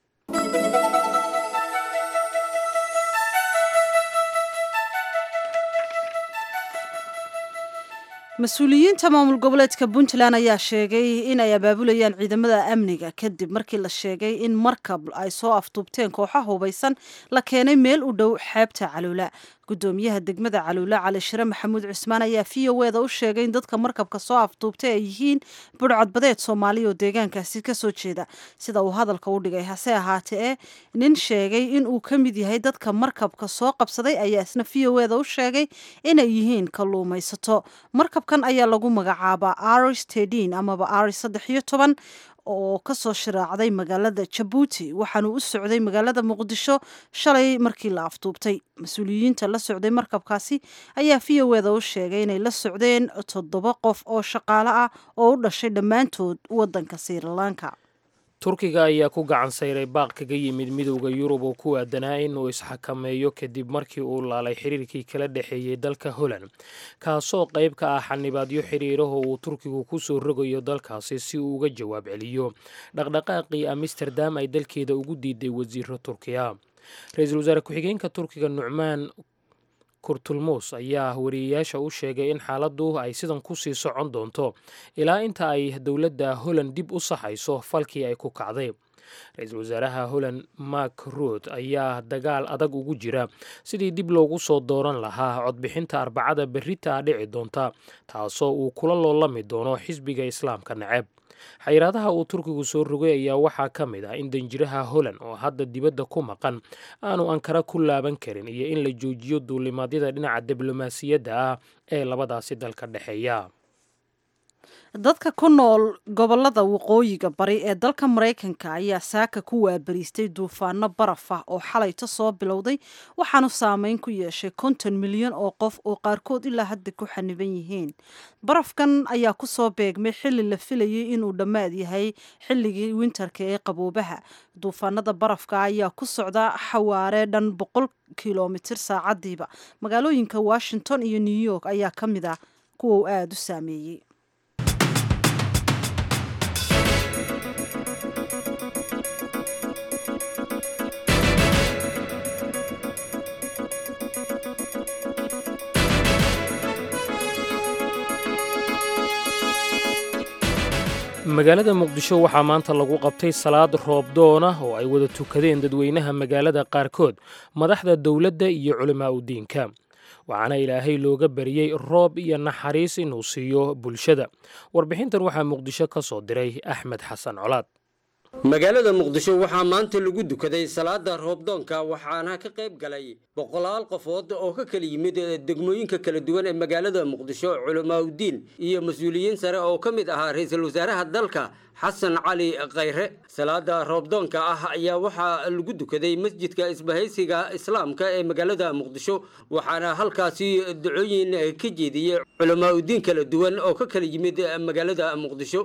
mas-uuliyiinta maamul goboleedka puntland ayaa sheegay in ay abaabulayaan ciidamada amniga kadib markii la sheegay in markab ay soo afduubteen kooxa hubaysan la keenay meel u dhow xeebta caluula gudoomiyaha degmada caluule cali shire maxamuud cusmaan ayaa v o eda u sheegay in dadka markabka soo afduubtay ay yihiin budhcadbadeed soomaaliya oo deegaankaasi kasoo jeeda sida uu hadalka u dhigay hase ahaatee e nin sheegay in uu ka mid yahay dadka markabka soo qabsaday ayaa isna v o eda u sheegay inay yihiin kalluumaysato markabkan ayaa lagu magacaabaa aris tedin amaba aris saddex iyo toban oo kasoo shiraacday magaalada jabuuti waxaanu u socday magaalada muqdisho shalay markii la afduubtay mas-uuliyiinta la socday markabkaasi ayaa v o eda u sheegay inay la socdeen toddoba qof oo shaqaale ah oo u dhashay dhammaantood wadanka srilanka turkiga ayaa ku gacan sayray baaq kaga yimid midowda yurub oo ku aadanaa inuu isxakameeyo kadib markii uu laalay xiriirkii kala dhexeeyey dalka holland kaasoo qayb ka ah xanibaadyo xiriiraho uu turkigu ku soo rogayo dalkaasi si uu uga jawaab celiyo dhaqdhaqaaqii amsterdam ay dalkeeda ugu diiday wasiiro turkiya ra-iisul wasaare ku-xigeenka turkiga nucmaan kurtulmuus ayaa wariyeyaasha u sheegay in xaaladdu ay sidan kusii socon doonto ilaa inta ay dowladda holland dib u saxayso falkii ay ku kacday ra-iisul wasaaraha holland mark rood ayaa dagaal adag ugu jira sidii dib loogu soo dooran lahaa codbixinta arbacada berrita dhici doonta taasoo uu kula loolami doono xisbiga islaamka neceb xayiraadaha uu turkigu soo rogay ayaa waxaa ka mid ah in danjiraha holland oo hadda dibadda ku maqan aanu ankara ku laaban karin iyo in la joojiyo duulimaadyada dhinaca diblomaasiyadda ah ee labadaasi dalka dhexeeya dadka ku nool gobolada waqooyiga bari ee dalka maraykanka ayaa saaka ku waabariistay duufaano baraf ah oo xalayta soo bilowday waxaanu saameyn ku yeeshay konton milyan oo qof oo qaarkood ilaa hadda ku xaniban yihiin barafkan ayaa kusoo beegmay xili la filayay inuu dhammaad yahay xilligii winterka ee qaboobaha duufaanada barafka ayaa ku socda xawaare dhan boqol kilomitir saacadiiba magaalooyinka washington iyo new york ayaa ka mid ah kuwa uu aada u saameeyey magaalada muqdisho waxaa maanta lagu qabtay salaad roobdoon ah oo ay wada tukadeen dadweynaha magaalada qaarkood madaxda dowladda iyo culimaa u diinka waxaana ilaahay looga bariyey roob iyo naxariis inuu siiyo bulshada warbixintan waxaa muqdisho ka soo diray axmed xasan colaad magaalada muqdisho waxaa maanta lagu dukaday salaada roobdoonka waxaana ka qayb galay boqolaal qofood oo ka kala yimid degmooyinka kala duwan ee magaalada muqdisho culamaauddiin iyo mas-uuliyiin sare oo ka mid ahaa ra-iisul wasaaraha dalka xasan cali khayre salaada roobdoonka ah ayaa waxaa lagu dukaday masjidka isbahaysiga islaamka ee magaalada muqdisho waxaana halkaasi ducooyin ka jeediyey culamaauddiin kala duwan oo ka kala yimid magaalada muqdisho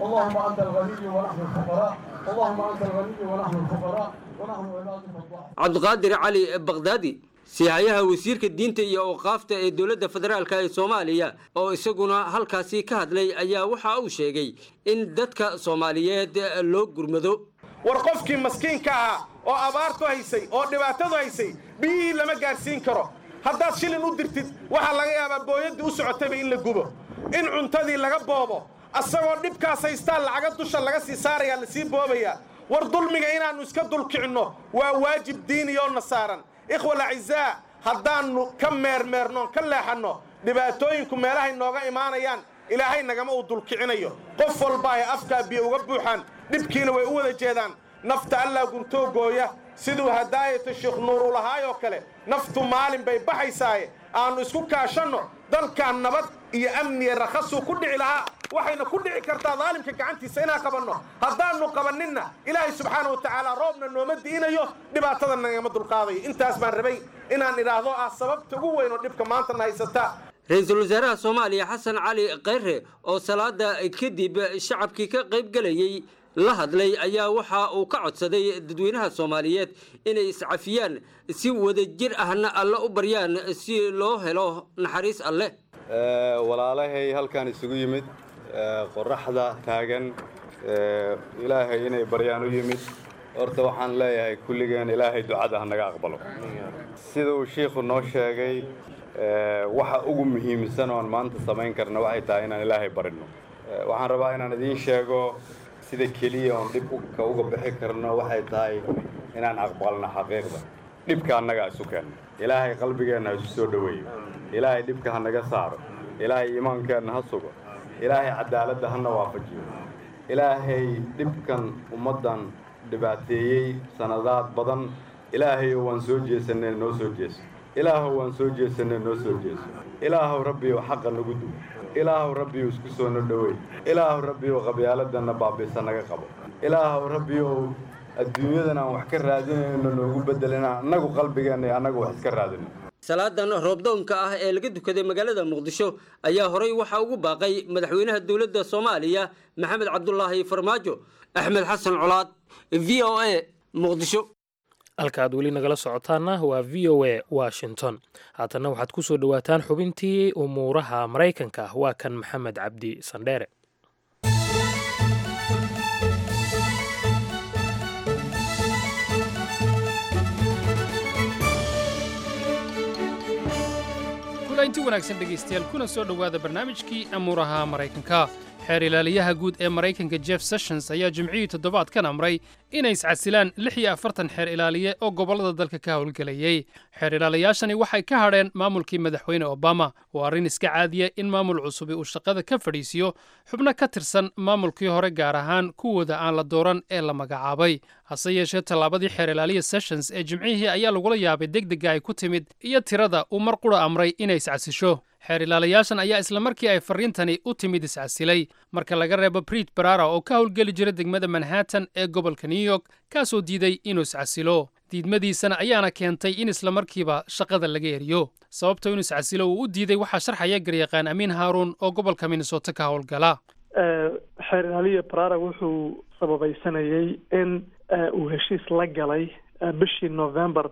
cabdiqaadir cali bakdaadi sihayaha wasiirka diinta iyo awqaafta ee dowladda federaalk ee soomaaliya oo isaguna halkaasi ka hadlay ayaa waxa uu sheegay in dadka soomaaliyeed loo gurmado war qofkii maskiinka ahaa oo abaartu haysay oo dhibaatadu haysay biyihii lama gaadhsiin karo haddaad shilin u dirtid waxaa laga yaabaa booyaddii u socotayba in la gubo in cuntadii laga boobo asagoo dhibkaas haystaa lacaga dusha laga sii saarayaa lasii boobayaa war dulmiga inaannu iska dulkicinno waa waajib diiniyoona saaran ikhwa alacizaa haddaannu ka meermeernoon ka leexanno dhibaatooyinku meelahay nooga imaanayaan ilaahay nagama uu dulkicinayo qof walba ay afkaa biyo uga buuxaan dhibkiina way u wada jeedaan nafta allaa guntoo gooya siduu hadaayata sheekh nuur u lahaayoo kale naftu maalin bay baxaysaaye aannu isku kaashanno dalkan nabad iyo amniya rakhasuu ku dhici lahaa waxayna ku dhici kartaa daalimka gacantiisa inaan qabanno haddaannu qabanninna ilaahay subxaana wa tacaala roobna nooma di'inayo dhibaatada nagama dulqaadayo intaas baan rabay inaan idhaahdo ah sababta ugu weyn oo dhibka maantana haysata ra-iisul wasaaraha soomaaliya xasan cali khayre oo salaada kadib shacabkii ka qayb gelayey la hadlay ayaa waxa uu ka codsaday dadweynaha soomaaliyeed inay iscafiyaan si wadajir ahna alle u baryaan si loo helo naxariis alleh walaalahay halkan isugu yimid qoraxda taagan ilaahay inay baryaan u yimid horta waxaan leeyahay kulligeen ilaahay ducada ha naga aqbalo sida uu shiikhu noo sheegay waxa ugu muhiimsan oon maanta samayn karna waxay tahay inaan ilaahay barino waxaan rabaa inaan idiin sheego sida keliya oon dhibka uga bixi karno waxay tahay inaan aqbalno xaqiiqda dhibka annaga isu keenna ilaahay qalbigeenna ha isu soo dhoweeyo ilaahay dhibka ha naga saaro ilaahay iimaankeenna ha sugo ilaahay cadaaladda hana waafajiyo ilaahay dhibkan ummaddan dhibaateeyey sanadaad badan ilaahayow waan soo jeesanee noo soo jeeso ilaahow waan soo jeesanee noo soo jeeso ilaahow rabbiyow xaqa nagu dug ilaahow rabbiyow isku soo no dhoweey ilaahow rabbiyow qabyaaladdanna baabiisa naga qabo ilaahow rabbiyow adduunyadan aan wax ka raadinayno noogu beddelina annagu qalbigeenna iyo annagu wax iska raadino salaadan roobdoonka ah ee laga dukaday magaalada muqdisho ayaa horey waxaa ugu baaqay madaxweynaha dowladda soomaaliya maxamed cabdulaahi farmaajo axmed xasan colaad v o a muqdisho halka aad weli nagala socotaana waa v o a washington haatanna waxaad ku soo dhowaataan xubintii umuuraha maraykanka waa kan maxamed cabdi sandheere inti wanaagsan dhegaystayaal kuna soo dhowaada barnaamijkii amuuraha maraykanka xeer ilaaliyaha guud ee maraykanka jeff sessions ayaa jimcihii toddobaadkan amray inay iscasilaan lix iyo afartan xeer ilaaliye oo gobollada dalka ka howlgelayey xeer ilaaliyaashani waxay ka hadheen maamulkii madaxweyne obama waa arrin iska caadiya in maamul cusubi uu shaqada ka fadhiisiyo xubno ka tirsan maamulkii hore gaar ahaan kuwooda aan la dooran ee la magacaabay hase yeeshee tallaabadii xeer ilaaliya sessions ee jimcihii ayaa lagula yaabay degdega ay ku timid iyo tirada uu mar qura amray inay iscasisho xeer ilaalayaashan ayaa isla markii ay farriintani u timid iscasilay marka laga reebo briit barara oo ka howlgeli jira degmada manhattan ee gobolka new york kaasoo diiday inuu iscasilo diidmadiisana ayaana keentay in isla markiiba shaqada laga eriyo sababta inuu iscasilo uu u diiday waxaa sharxaya garyaqaan amiin haaruun oo gobolka minnesota ka howlgala xeer ilaaliya barara wuxuu sababaysanayay in uu heshiis la galay bishii november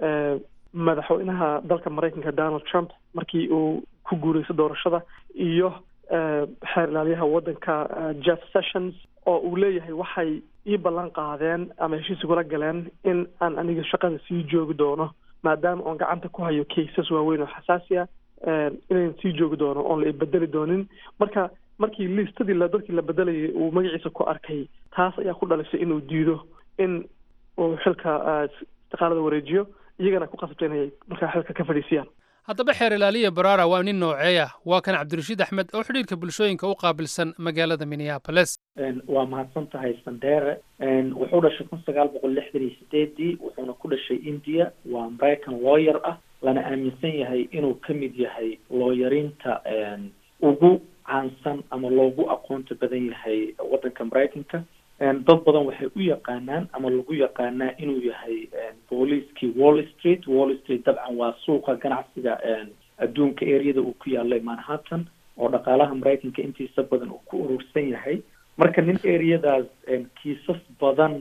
madaxweynaha dalka maraykanka donald trump markii uu ku guurayso doorashada iyo xeer ilaaliyaha waddanka jeff sessions oo uu leeyahay waxay ii ballan qaadeen ama heshiis igula galeen in aan aniga shaqada sii joogi doono maadaama oon gacanta ku hayo cases waaweyn oo xasaasi ah inayn sii joogi doono oon la ibedeli doonin marka markii liistadii la dadkii la bedelayay uu magaciisa ku arkay taas ayaa ku dhalisay inuu diido in uu xilka istiqaalada wareejiyo iyagana ku qasabta inay markaa xilka ka fadhiisiyaan haddaba xeer ilaaliya barara waa nin noocee ah waa kan cabdirashiid axmed oo xidhiirka bulshooyinka u qaabilsan magaalada minneapolis waa mahadsan tahay sandere wuxuu dhashay kun sagaal boqol lixdan iyo sideedii wuxuuna ku dhashay india waa maraycan lawyer ah lana aaminsan yahay inuu ka mid yahay looyarinta ugu caansan ama loogu aqoonta badan yahay waddanka maraykanka dad badan waxay u yaqaanaan ama lagu yaqaanaa inuu yahay booliiskii wall street wall street dabcan waa suuqa ganacsiga adduunka areada uu ku yaalay manhattan oo dhaqaalaha maraykanka intiisa badan uu ku urursan yahay marka nin areadaas kiisas badan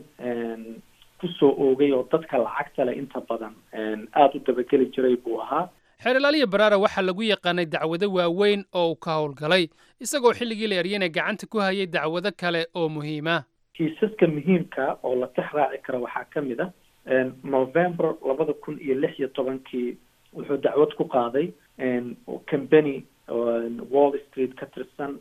kusoo oogay oo dadka lacagta leh inta badan aada u dabageli jiray buu ahaa xeer ilaaliya barara waxaa lagu yaqaanay dacwado waaweyn oo uu ka howlgalay isagoo xilligii la eryana gacanta ku hayay dacwado kale oo muhiima kiisaska muhiimka oo la tix raaci kara waxaa ka mid a november labada kun iyo lix iyo tobankii wuxuu dacwad ku qaaday company wall street ka tirsan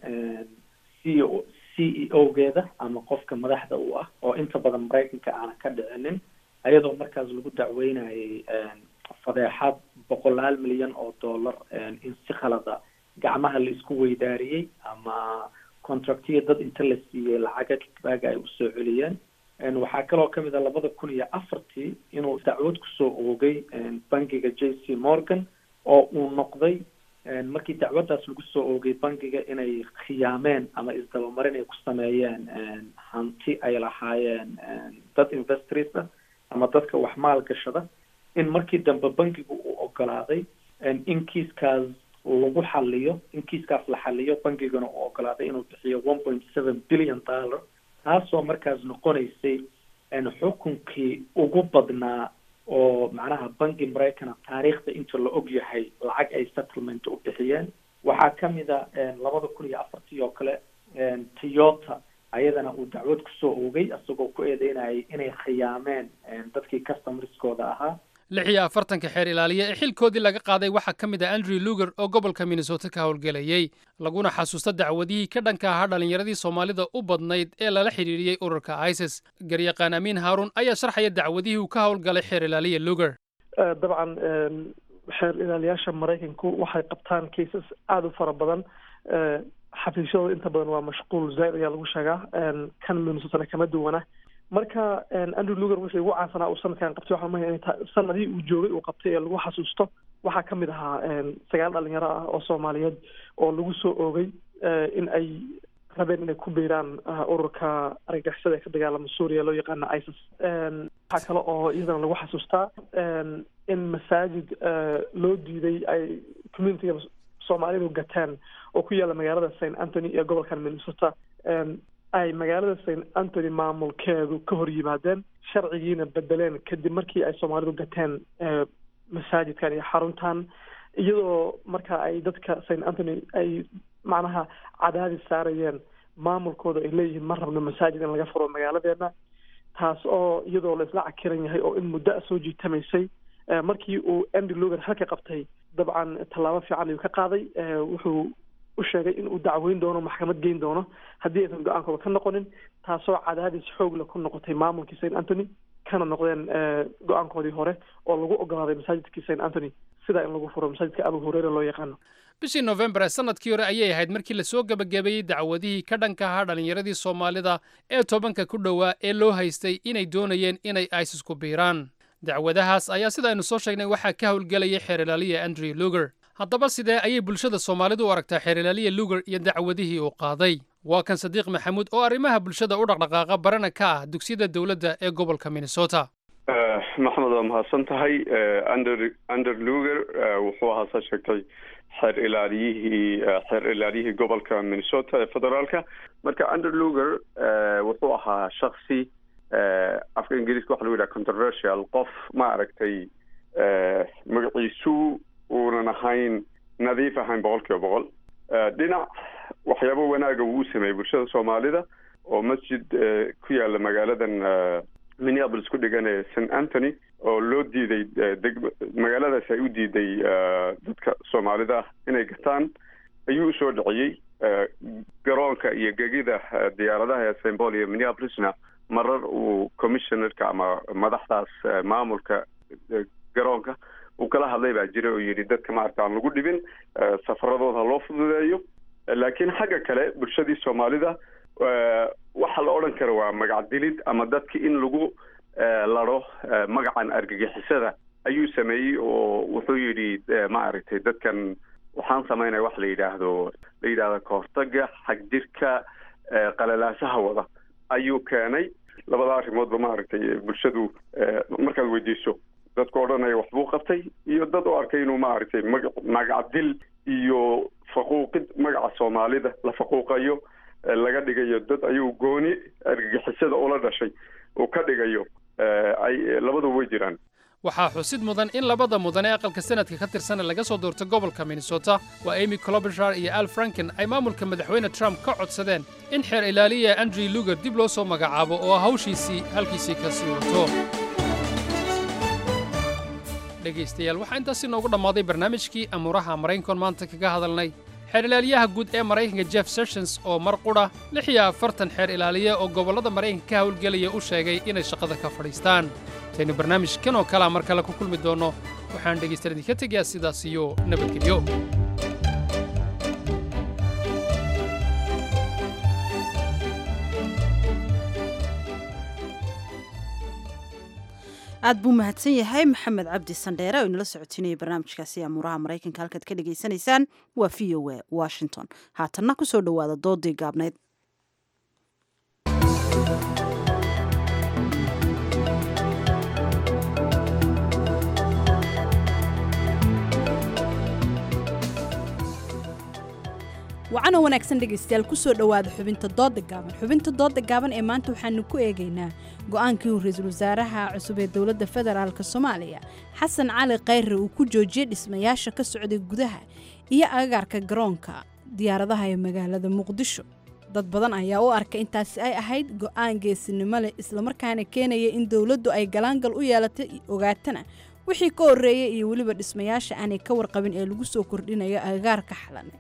c o c e o geeda ama qofka madaxda u ah oo inta badan maraykanka aana ka dhicinin ayadoo markaas lagu dacweynayay fadeexad boqolaal milyan oo dollar in si khalada gacmaha la isku weydaariyey ama contractiya dad inta la siiyey lacaga kitbaaga ay usoo celiyeen waxaa kaloo kamid a labada kun iyo afartii inuu dacwad kusoo oogay bangiga j c morgan oo uu noqday markii dacwaddaas lagu soo oogay bangiga inay khiyaameen ama isdabamarin ay ku sameeyeen hanti ay lahaayeen dad investors ah ama dadka wax maal gashada in markii dambe bangigu uu ogolaaday in kiiskaas lagu xaliyo in kiiskaas la xaliyo bangigana uu ogolaaday inuu bixiyo one point seven billion dollar taasoo markaas noqonaysay xukunkii ugu badnaa oo macnaha bangi maraykana taariikhda inta la og yahay lacag ay settlement u bixiyeen waxaa kamid a labada kun iyo afartii oo kale toyota ayadana uu dacwad kusoo oogay isagoo ku eedeynayay inay khiyaameen dadkii customerskooda ahaa lix iyo afartanka xeer ilaaliye ee xilkoodii laga qaaday waxaa ka mid ah andrew luger oo gobolka minnesota ka howlgelayey laguna xasuusta dacwadihii ka dhanka ahaa dhallinyaradii soomaalida u badnayd ee lala xidhiiriyey ururka isis garyaqaan amiin haaruun ayaa sharxaya dacwadihii uu ka howlgalay xeer ilaaliye luger dabcan xeer ilaaliyaasha maraykanku waxay qabtaan cases aada u fara badan xafiisyadooda inta badan waa mashquul zaaid ayaa lagu sheegaa kan minnesotana kama duwana marka andrew luger wixii ugu caansanaa uu sanadkan qabtay waxaa mahaya in sanadihii uu joogay uu qabtay ee lagu xasuusto waxaa kamid ahaa sagaal dhalinyaro ah oo soomaaliyeed oo lagu soo oogay in ay rabeen inay ku biiraan ururka argagixisada ee ka dagaalama suuriya loo yaqaano isis waxaa kale oo iyadana lagu xasuustaa in masaajid loo diiday ay communitiga soomaalidu gateen oo ku yaalla magaalada st anthony ee gobolkan minnesota ay magaalada st anthony maamulkeedu ka hor yimaadeen sharcigiina bedeleen kadib markii ay soomaalidu gateen masaajidkan iyo xaruntan iyadoo marka ay dadka st anthony ay macnaha cadaadis saarayeen maamulkooda ay leeyihiin ma rabno masaajid in laga furo magaaladeena taas oo iyadoo la isla cakiran yahay oo in muddo a soo jiitamaysay markii uu andy luger halka qabtay dabcan tallaabo fiican ayuu ka qaaday wuxuu u sheegay in uu dacweyn doono maxkamad geyn doono haddii aysan go-aankooda ka noqonin taasoo cadaadis xoogla ku noqotay maamulkii st anthony kana noqdeen go-aankoodii hore oo lagu ogolaaday masaajidkii st anthony sidaa in lagu furo masaajidka abu hureyre loo yaqaano bishii nofembar ee sanadkii hore ayay ahayd markii lasoo gebagabeeyey dacwadihii ka dhanka ahaa dhallinyaradii soomaalida ee tobanka ku dhowaa ee loo haystay inay doonayeen inay isis ku biiraan dacwadahaas ayaa sida aynu soo sheegnay waxaa ka howlgelayay xeerilaaliya andrew luger haddaba sidee ayay bulshada soomaalidu u aragtaa xeerilaaliya luger iyo dacwadihii uu qaaday waa kan sadiiq maxamuud oo arrimaha bulshada u dhaqdhaqaaqa barana ka ah dugsiyada dowladda ee gobolka minnesota maxmed waa mahadsan tahay ander ander luger wuxuu ahaa saa sheegtay xeer ilaaliyihii xeer ilaaliyihii gobolka minnesota ee federaalka marka ander luger wuxuu ahaa shaksi afka ingiriiska waxa lagu yidhaha controversial qof ma aragtay magaciisu uunan ahayn nadiif ahayn boqol kiiba boqol dhinac waxyaabo wanaaga uu u sameeyey bulshada soomaalida oo masjid ku yaala magaaladan minneapolis ku dhigan ee st anthony oo loo diiday deg magaaladaasi ay u diiday dadka soomaalida ah inay gataan ayuu usoo dhiciyey garoonka iyo gegida diyaaradaha ee st paul iyo minneapolisna marar uu commissionerka ama madaxdaas maamulka garoonka uu kala hadlay baa jira oo yidhi dadka maarata aan lagu dhibin safaradooda loo fududeeyo laakiin xagga kale bulshadii soomaalida waxa la odhan kara waa magac dilid ama dadki in lagu laro magacan argagixisada ayuu sameeyey oo wuxuu yidhi ma aragtay dadkan waxaan samaynaya wax la yidhaahdo la yidhahdo kahortaga xagjirka qalalaasaha wada ayuu keenay labada arrimoodba maaragtay bulshadu markaad weydiiso dadku odhanaya waxbuu qabtay iyo dad u arkay inuu maaragtay maga magacdil iyo faquuqid magaca soomaalida la faquuqayo laga dhigayo dad ayuu gooni argagixisada ula dhashay uu ka dhigayo ay labadu way jiraan waxaa xusid mudan in labada mudan ee aqalka sanadka ka tirsana laga soo doorto gobolka minnesota waa amy clobishar iyo al franken ay maamulka madaxweyne trump ka codsadeen in xeer ilaaliya andrew luger dib loo soo magacaabo oo hawshiisii halkiisii ka sii wato dhegaystayaal waxaa intaasi noogu dhammaaday barnaamijkii amuuraha maraykankoon maanta kaga hadalnay xeer ilaaliyaha guud ee maraykanka jeff sessions oo mar qudha lix iyo afartan xeer ilaaliya oo gobollada maraykanka ka howlgelaya u sheegay inay shaqada ka fadhiistaan intaynu barnaamijkan oo kalea mar kale ku kulmi doonno waxaan dhegaystayaal idinka tegayaa sidaas iyo nabadgelyo aad buu mahadsan yahay maxamed cabdi sandheere oo inala socotinayay barnaamijkaasi amuuraha maraykanka halkaad ka dhagaysanaysaan waa v o a washington haatanna ku soo dhowaada doodii gaabnayd wacanoo wanaagsan dhegaystayaal kusoo dhowaada xubinta dooda gaaban xubinta dooda gaaban ee maanta waxaanu ku eegaynaa go-aankii uu ra-iisul wasaaraha cusub ee dowladda federaalk soomaaliya xasan cali khayre uu ku joojiyey dhismayaasha ka socday gudaha iyo agagaarka garoonka diyaaradaha ee magaalada muqdisho dad badan ayaa u arkay intaasi ay ahayd go-aan geesinimo leh islamarkaana keenaya in dowladdu ay galaangal u yeelatay ogaatana wixii ka horreeyay iyo weliba dhismayaasha aanay ka warqabin ee lagu soo kordhinayo agagaarka xalane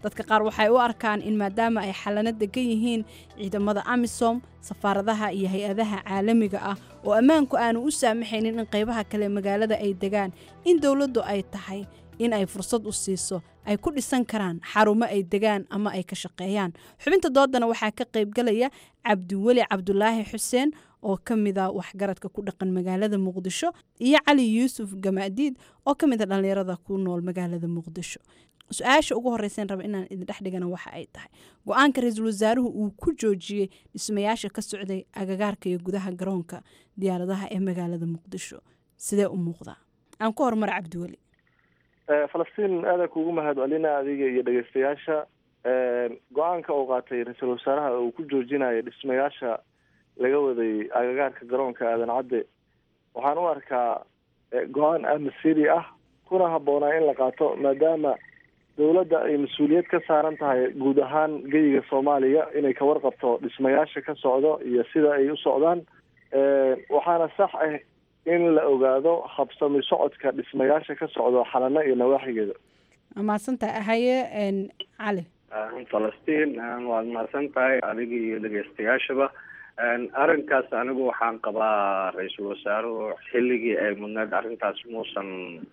dadka qaar waxay u arkaan in maadaama ay xalano degan yihiin ciidamada amisom safaaradaha iyo hay-adaha caalamiga ah oo ammaanku aanu u saamaxaynin in qaybaha kale magaalada ay degaan in dowladdu ay tahay in ay fursad u siiso ay ku dhisan karaan xarumo ay degaan ama ay ka shaqeeyaan xubinta doodana waxaa ka qaybgalaya cabdiweli cabdulaahi xuseen oo ka mida waxgaradka ku dhaqan magaalada muqdisho iyo cali yuusuf gamaadiid oo ka mida dhallinyarada ku nool magaalada muqdisho su-aasha ugu horreyseen raba inaan idin dhex dhigana waxa ay tahay go-aanka ra-iisul wasaaruhu uu ku joojiyey dhismayaasha ka socday agagaarka iyo gudaha garoonka diyaaradaha ee magaalada muqdisho sidee u muuqdaa aan ku horumar cabdiweli falastiin aada kuugu mahadcelina adiga iyo dhegeystayaasha go-aanka uu qaatay ra-iisul wasaaraha uu ku joojinayo dhismayaasha laga waday agagaarka garoonka aadan cadde waxaan u arkaa go-aan amasiri ah kuna habboonaa in la qaato maadaama dowladda ay mas-uuliyad ka saaran tahay guud ahaan geyiga soomaaliya inay ka warqabto dhismayaasha ka socdo iyo sida ay u socdaan waxaana sax ah in la ogaado habsami socodka dhismayaasha ka socdo xalano iyo nawaaxigeeda mahadsantahay haye cali falastiin waad mahadsan tahay adiga iyo dhegeystayaashaba arrinkaas anigu waxaan qabaa ra-iisul wasaaruhu xilligii ay mudneed arrintaas muusan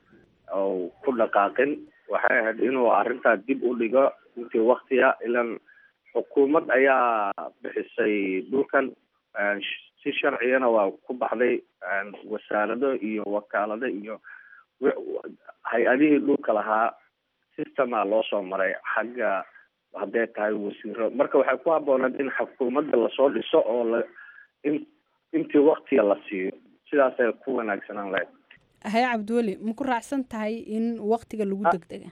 ku dhaqaaqin waxay ahayd inuu arrintaa dib u dhigo intii waktiga ilan xukuumad ayaa bixisay dhulkan si sharcigana waa ku baxday wasaarado iyo wakaalado iyo hay-adihii dhulka lahaa systema loo soo maray xagga hadday tahay wasiiro marka waxay ku habbooneed in xukuumadda lasoo dhiso oo la in intii waktiga la siiyo sidaasay ku wanaagsanaan lahayd haye cabdiweli ma ku raacsan tahay in waktiga lagu degdega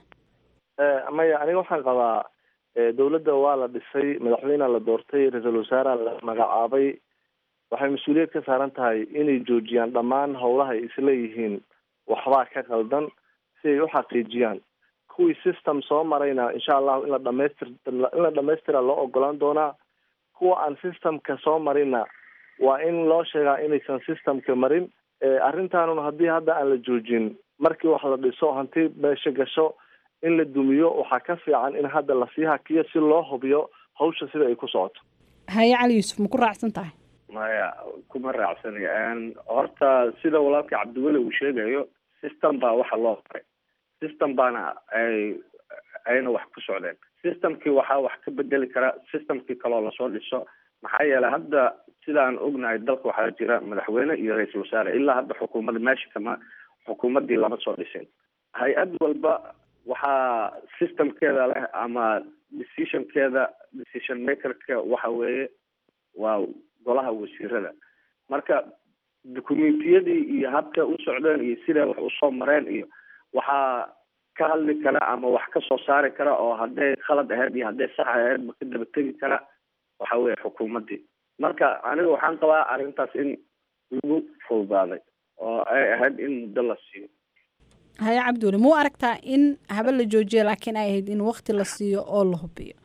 maya aniga waxaan qabaa dowladda waa la dhisay madaxweynea la doortay ra-iisul wasaarea la magacaabay waxay mas-uuliyad ka saaran tahay inay joojiyaan dhammaan howlaha ay isleeyihiin waxbaa ka qaldan si ay u xaqiijiyaan kuwii system soo marayna insha allahu in la dhamaystir in la dhamaystira loo ogolaan doonaa kuwa aan systemka soo marinna waa in loo sheegaa inaysan systemka marin arrintaanun haddii hadda aan la joojin markii wax la dhiso hanti meesha gasho in la dumiyo waxaa ka fiican in hadda lasii hakiyo si loo hubiyo hawsha sida ay ku socoto haye cali yuusuf ma ku raacsan tahay maya kuma raacsani horta sida walaalka cabdiweli uu sheegayo system baa waxa loo maray system baana ay ayna wax ku socdeen systemkii waxaa wax ka bedeli kara systemkii kaloo lasoo dhiso maxaa yeelay hadda sidaan ognahay dalka waxaa jira madaxweyne iyo ra-iisul wasaare ilaa hadda xukuumadda meesha kama xukuumaddii lama soo dhisin hay-ad walba waxaa systemkeeda leh ama decisionkeeda decision makerka waxa weeye waa golaha wasiirada marka documentiyadii iyo habka u socdeen iyo siday wax usoo mareen iyo waxaa ka hadli kara ama wax ka soo saari kara oo hadday khalad ahayd iyo hadday sax ahayd ma ka daba tegi kara waxa weeye xukuumaddii marka aniga waxaan qabaa arrintaas in lagu fududaaday oo ay ahayd in muddo la siiyo haye cabdiweli ma u aragtaa in haba la joojiyo laakiin ay ahayd in wakti la siiyo oo la hubiyo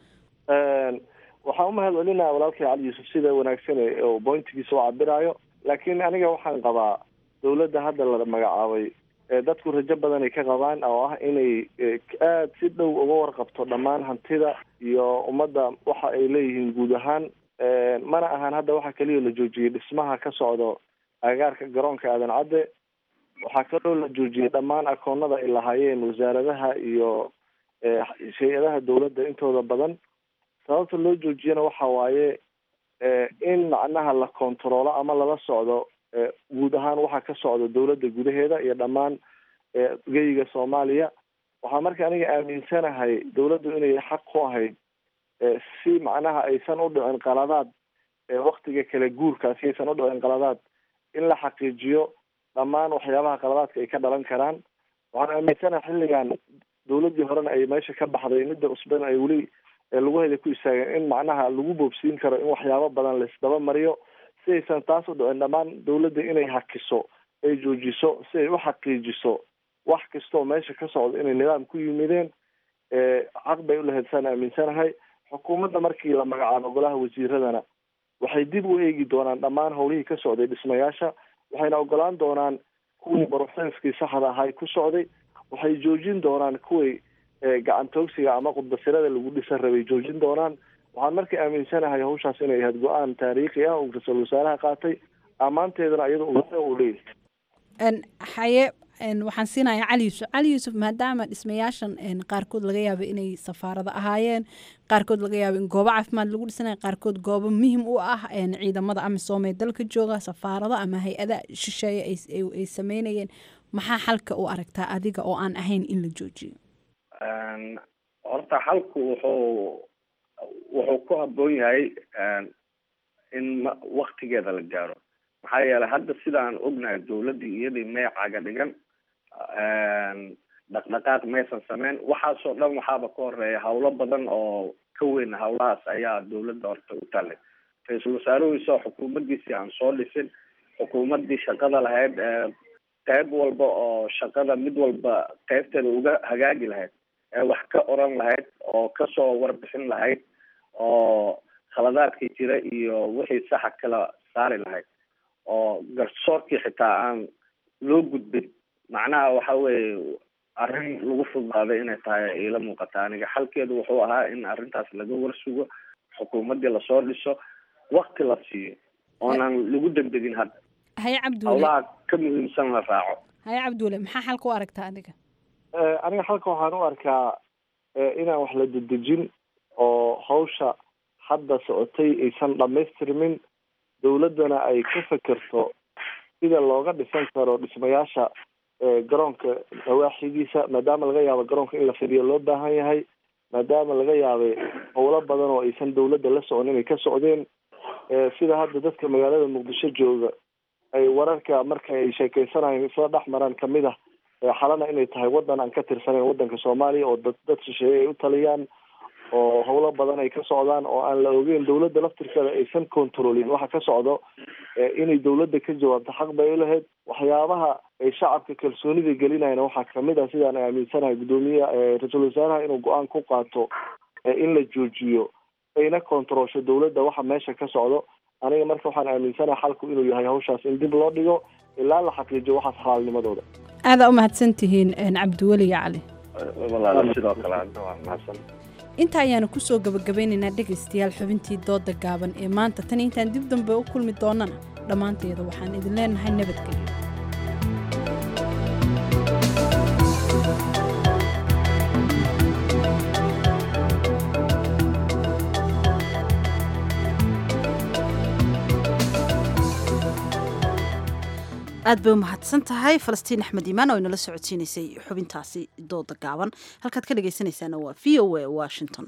waxaan umahad celinaya walaalkay cali yuusuf sida wanaagsan oo bointigiisa u cabiraayo laakiin aniga waxaan qabaa dowladda hadda la magacaabay dadku rajo badan ay ka qabaan oo ah inay aada si dhow uga warqabto dhammaan hantida iyo ummadda waxa ay leeyihiin guud ahaan mana ahan hadda waxa keliya la joojiyey dhismaha ka socdo agagaarka garoonka aadan cadde waxaa kaloo la joojiyey dhammaan akoonada ay lahaayeen wasaaradaha iyo hay-adaha dowladda intooda badan sababta loo joojiyana waxa waaye in macnaha la kontaroolo ama lala socdo guud ahaan waxa ka socda dowladda gudaheeda iyo dhammaan geyiga soomaaliya waxaa marka aniga aaminsanahay dowladdu inay xaq ku ahayd si macnaha aysan u dhicin qaladaad waktiga kale guurkaasi aysan u dhicin qaladaad in la xaqiijiyo dhammaan waxyaabaha qaladaadka ay ka dhalan karaan waxaan aaminsanahay xilligan dowladdii horena ay meesha ka baxday midda cusbana ay weli laguheeda ku istaageen in macnaha lagu boobsiin karo in waxyaabo badan laisdaba mariyo si aysan taas u dhicin dhammaan dowladda inay hakiso ay joojiso si ay u xaqiijiso wax kastoo meesha ka socda inay nidaam ku yimideen xaq bay ulahayd saan aaminsanahay xukuumadda markii la magacaabo golaha wasiiradana waxay dib u eegi doonaan dhammaan howlihii ka socday dhismayaasha waxayna ogolaan doonaan kuwii baruxsanskii saxda ahay ku socday waxay joojin doonaan kuwii gacantoogsiga ama qudbasirada lagu dhisan rabay joojin doonaan waxaan markii aaminsanahay hawshaas inay ahayd go-aan taariikhi ah uu ra-iisul wasaaraha qaatay ammaanteedana iyada uu leeyahay haye waxaan siinayaa cali yuusuf cali yuusuf maadaama dhismayaashan qaarkood laga yaabo inay safaarado ahaayeen qaarkood laga yaabo in goobo caafimaad lagu dhisanaya qaarkood goobo muhim u ah ciidamada amisom ee dalka jooga safaarado ama hay-ada shisheeye ay sameynayeen maxaa xalka u aragtaa adiga oo aan ahayn in la joojiyo horta xalku wuxuu wuxuu ku habboon yahay in waktigeeda la gaaro maxaa yeelay hadda sidaan ognahay dawladdii iyadii meecaga dhigan dhaqdhaqaaq maysan sameyn waxaasoo dhan waxaaba ka horeeya hawlo badan oo ka weyn hawlahaas ayaa dawladda horta u tallay ra-iisul wasaaruhiisa xukuumaddiisii aan soo dhisin xukuumaddii shaqada lahayd qeyb walba oo shaqada mid walba qeybteeda uga hagaagi lahayd ee wax ka oran lahayd oo kasoo warbixin lahayd oo khaladaadkii jira iyo wixii saxa kala saari lahayd oo garsoorkii xitaa aan loo gudbin macnaha waxa weeye arrin lagu fududaaday inay tahay iila muuqata aniga xalkeedu wuxuu ahaa in arrintaas laga warsugo xukuumaddii lasoo dhiso wakti la siiyo oonan lagu degdegin hadda haye cabdiweli hawlaha ka muhiimsan la raaco haye cabdiweli maxaa xalka u aragtaa adiga aniga halka waxaan u arkaa inaan wax la dedejin oo hawsha hadda socotay aysan dhamaystirmin dawladdana ay ka fekerto sida looga dhisan karo dhismayaasha garoonka nawaaxigiisa maadaama laga yaabo garoonka in la fidiyo loo baahan yahay maadaama laga yaabay howlo badan oo aysan dawladda la socon inay ka socdeen sida hadda dadka magaalada muqdisho jooga ay wararka marka ay sheekeysanayeen isla dhex maraan kamid ah xalana inay tahay wadan aan ka tirsanayn wadanka soomaaliya oo dad dad shisheeye ay u taliyaan oo howlo badan ay ka socdaan oo aan la ogeyn dawladda laftirkeeda aysan controlin waxa ka socdo inay dawladda ka jawaabto xaq bay ulahayd waxyaabaha ay shacabka kalsoonida gelinayna waxaa kamid ah sidaan aaminsanahay guddoomiye ra-iisul wasaaraha inuu go-aan ku qaato in la joojiyo ayna controlsho dawladda waxa meesha ka socdo aniga marka waxaan aaminsanahay xalku inuu yahay hawshaas in dib loo dhigo ilaa la xaqiijiyo waxaas xalaalnimadooda aadaa u mahadsan tihiin cabdiweli iyo cali walaala sidoo kale hadda waa mahadsan inta ayaanu kusoo gabagabeynaynaa dhegaystayaal xubintii dooda gaaban ee maanta tan intaan dib dambe u kulmi doonana dhammaanteeda waxaan idin leenahay nabadgelyo aad bay u mahadsan tahay falastiin axmed iimaan oo inala socodsiinaysay xubintaasi dooda gaaban halkaad ka dhegaysanaysaana waa v o a washington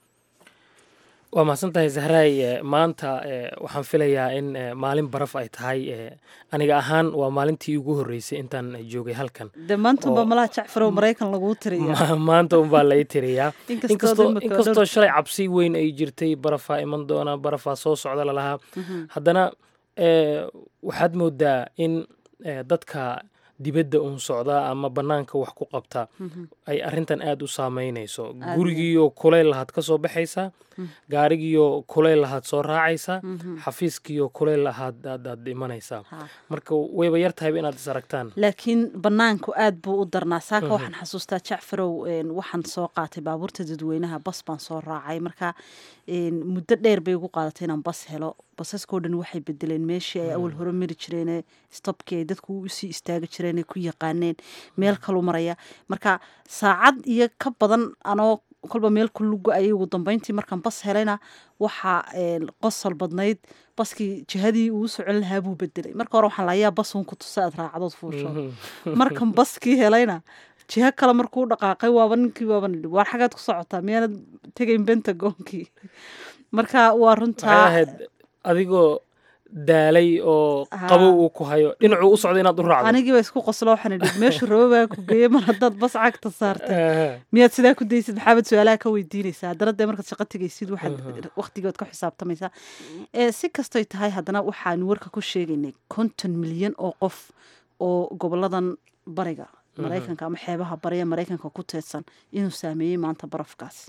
waa mahadsan tahay zahraay maanta waxaan filayaa in maalin baraf ay tahay aniga ahaan waa maalintii ugu horreysay intaan joogay halkan de maantunba malaha jacfarow maraykan laguu tiriya maanta unbaa lai tiriyaa Inkastoo imika inkastoo dhowr- shalay cabsi weyn ay jirtay barafaa iman doona barafaa soo socda lalahaa haddana eh, waxaad moodaa in eh, dadka dibadda uun socda ama bannaanka wax ku qabta ay arrintan aada u saameynayso Aad gurigiiyo kuleyl lahaad ka soo baxaysaa gaarigiyo kuleyl lahaad soo raacaysaa Mhm. xafiiskiyo kuleyl lahaad aad aad imanaysaa Ha. marka wayba yar tahayba inaad is aragtaan laakiin banaanku aad buu u darnaa saaka Mhm. waxaan xasuustaa jacfarow een, waxaan soo qaatay baabuurta dadweynaha bas baan soo raacay marka een, muddo dheer bay ugu qaadatay inaan bas helo basaskoo dhan waxay bedeleen meeshii ay awal hore mari jireen stopkii ay dadku usii istaagi jireen ay ku yaqaaneen meel kalu maraya marka saacad iyo ka badan anoo kolba meel ku lugo ayay ugu dambeyntii markaan bas helayna waxaa een, qosol badnayd baskii jihadii uu socon lahaa buu bedelay marka hore waxaan layaa bas uun ku tusa aad raacadood fuusho markan baskii helayna jiho kale markuu dhaqaaqay waaba ninkii waaba nidhi waar xagaad ku socotaa miyaanad tegayn bentagoonkii marka waa waxay runtaa ahayd adigoo daalay oo Haa. qabow uu ku hayo dhinacuu u socda inaad u raacdo anigiiba isku qoslo waxaan idhi meeshu rabo baa ku geeyey mar haddaad bas cagta saartay miyaad sidaa ku daysid maxaabad su-aalaha ka weydiinaysaa haddana dee markaad shaqo tegaysid waxaad waqtigood ka xisaabtamaysaa ee si kastoy tahay haddana waxaanu warka ku sheegaynay konton milyan oo qof oo goboladan bariga Mhm. maraykanka ama xeebaha bariga maraykanka ku teedsan inuu saameeyey maanta barafkaas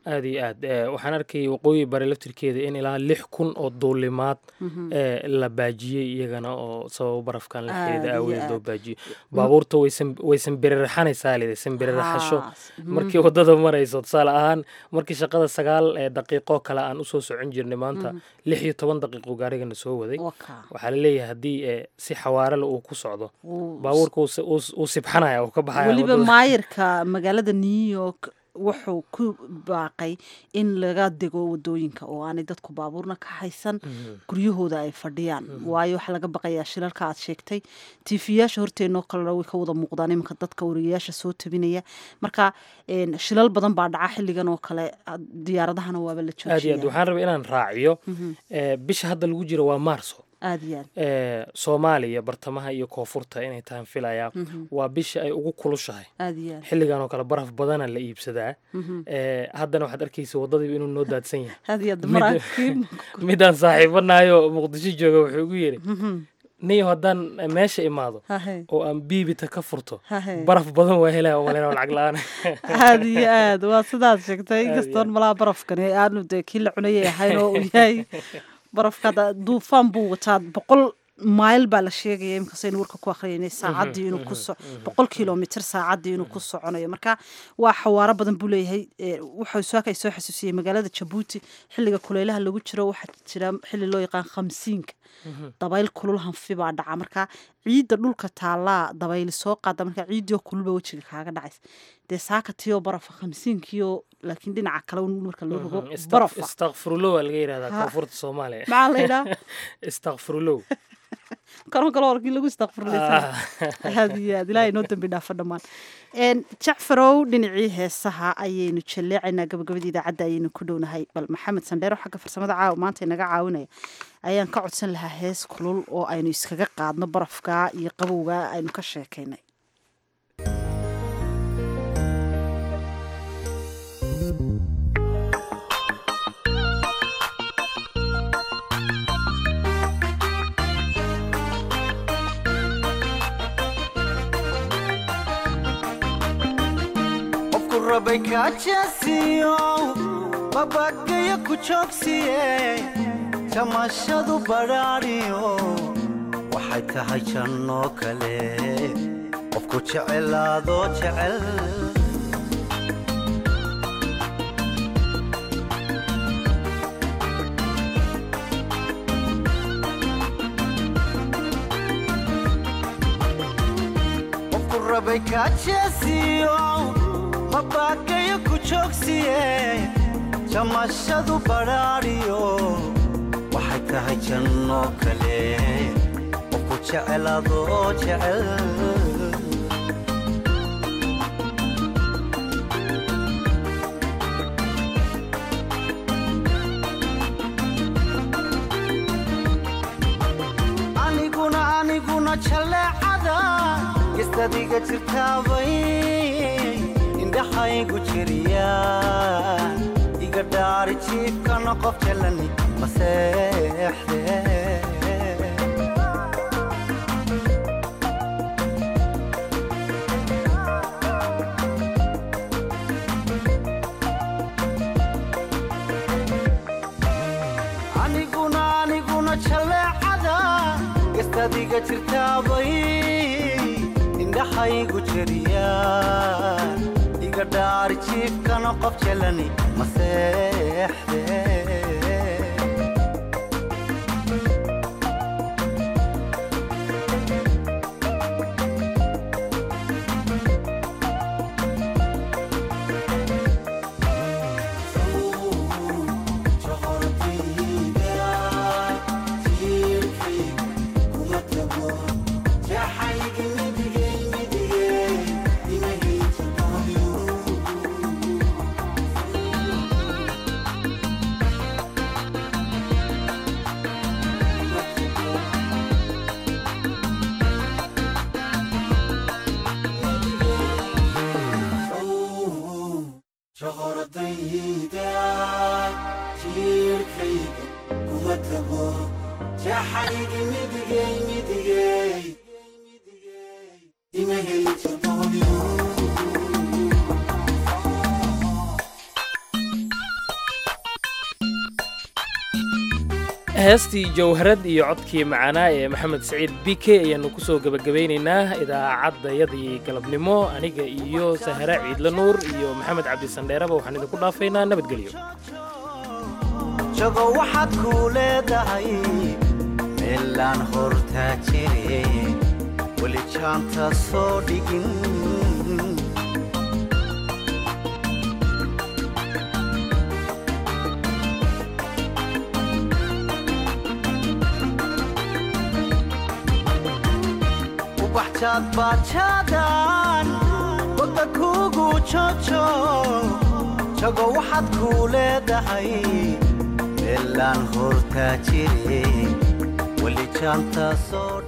aada iyo aad Eh, waxaan arkayay waqooyi bare laftirkeeda in ilaa lix kun oo duulimaad Mhm. eh, la baajiyey iyagana oo sababo barafkan la Aad xiriida iyo aawadeed loo aad. baajiyo baabuurta waysan waysan bereraxanaysaa lidi san bereraxasho Haa, markii mhm. wadada marayso tusaale ahaan markii shaqada sagaal ee daqiiqo kale aan usoo socon jirnay maanta Mhm. lix iyo toban daqiiqo gaarigana soo waday Waka. waxaa la leeyahay haddii eh, si xawaarele uu ku socdo Wuu- baabuurka wuu si- wuu- wuu sibxanaya uu ka baxaya weliba wadada. maayirka magaalada new york wuxuu ku baaqay in laga dego wadooyinka oo aanay dadku baabuurna ka haysan guryahooda ay fadhiyaan waayo waxaa laga baqayaa shilalka aad sheegtay tiifiyaasha horteenoo kalena way ka wada muuqdaan iminka dadka wariyayaasha soo tabinaya marka een, shilal badan baa dhaca xilligan oo kale ah, diyaaradahana waaba la aad iyo aad joojiya waxaan rabay inaan raaciyo Mhm. eh, bisha hadda lagu jiro waa maarso aad iyo aad Eh, soomaaliya bartamaha iyo koonfurta inay tahan filayaa Mhm. waa bisha ay ugu kulushahay aad iyo aad xilligan oo kale baraf badana la iibsadaa Mhm. Eh, haddana waxaad arkaysa wadadii inuu noo daadsan yahay aad iyo aad Mid- maraakiib midaan saaxiibanayo muqdisho jooga wuxuu igu yidhi Mhm. niyo haddaan meesha imaado Hahe. oo aan biibita ka furto Hahe. baraf badan waa helaya oo malena lacag la-aan aad iyo aad waa sidaad sheegtay Aad iyo inkastoon malaa barafkani aanu dee kii la cunayay ahayn oo uu yahay barafka hadda duufaan buu wataa boqol mayl baa la sheegaya imikasaynu warka ku akhriyayna saacaddii inuu ku so boqol kilomitr saacaddii inuu ku soconayo marka waa xawaaro badan buu leeyahay Eh, wuxuu soo kay soo xasuusiyey magaalada jabuuti xilliga kuleylaha lagu jiro waxaa jira xilli loo yaqaan khamsiinka dabayl kulul hanfi baa dhaca marka ciidda dhulka taallaa dabayli soo qaada marka ciiddii oo kululba wejiga kaaga dhacaysa dee saaka tiyoo barafa khamsiinkiyo laakiin dhinaca kale un marka loo rogo barafa istakfirulow aa laga yidhahdaa Ha. koonfurta soomaaliya Maxaa la yidhaha? istakfirulow karon kale warkii lagu istakfirlaysan aad iyo aad ilaahay noo dambi dhaafa dhammaan Een, jacfarow dhinacii heesaha ayaynu jalleecaynaa gabagabadii idaacadda ayaynu ku dhownahay bal maxamed sandheero xagga farsamada caawa maanta inaga caawinaya ayaan ka codsan lahaa hees kulul oo aynu iskaga qaadno barafka iyo qabowga aynu ka sheekaynay qofku rabay kaajaasiyo babagayo ku joogsiye jamashadu badhaadhiyo waxay tahay jannoo kale qofku jecelaadoo jecel qofku rabay kaajaasiyo mabagayo ku joogsiye jamashadu badhaadhiyo waxay tahay jannoo kale qofku jecelaadoo jecel aniguna aniguna jaleecada gestadiga jirtaabay indhaxaygu jiriya iga dhaari jiifkana qof jalani maseexde aniguna aniguna jaleecada gestadiga jirtaabay indhaxaygu jiriya iga dhaari jiifkana qof jalani maseexde heestii jawharad iyo codkii macanaa ee maxamed saciid bike ayaannu ku soo gebagabaynaynaa idaacaddayadii galabnimo aniga iyo sahara ciidla nuur iyo maxamed cabdisandheeraba waxaan idinku dhaafaynaa nabadgelyo jago waxaad kuu leedahay meelaan hortaa jire weli jaanta soo dhigin ubaxjaad baajaadan wadda kuugu jojo jago waxaad kuu leedahay meelaan hortaa jire weli jaanta soo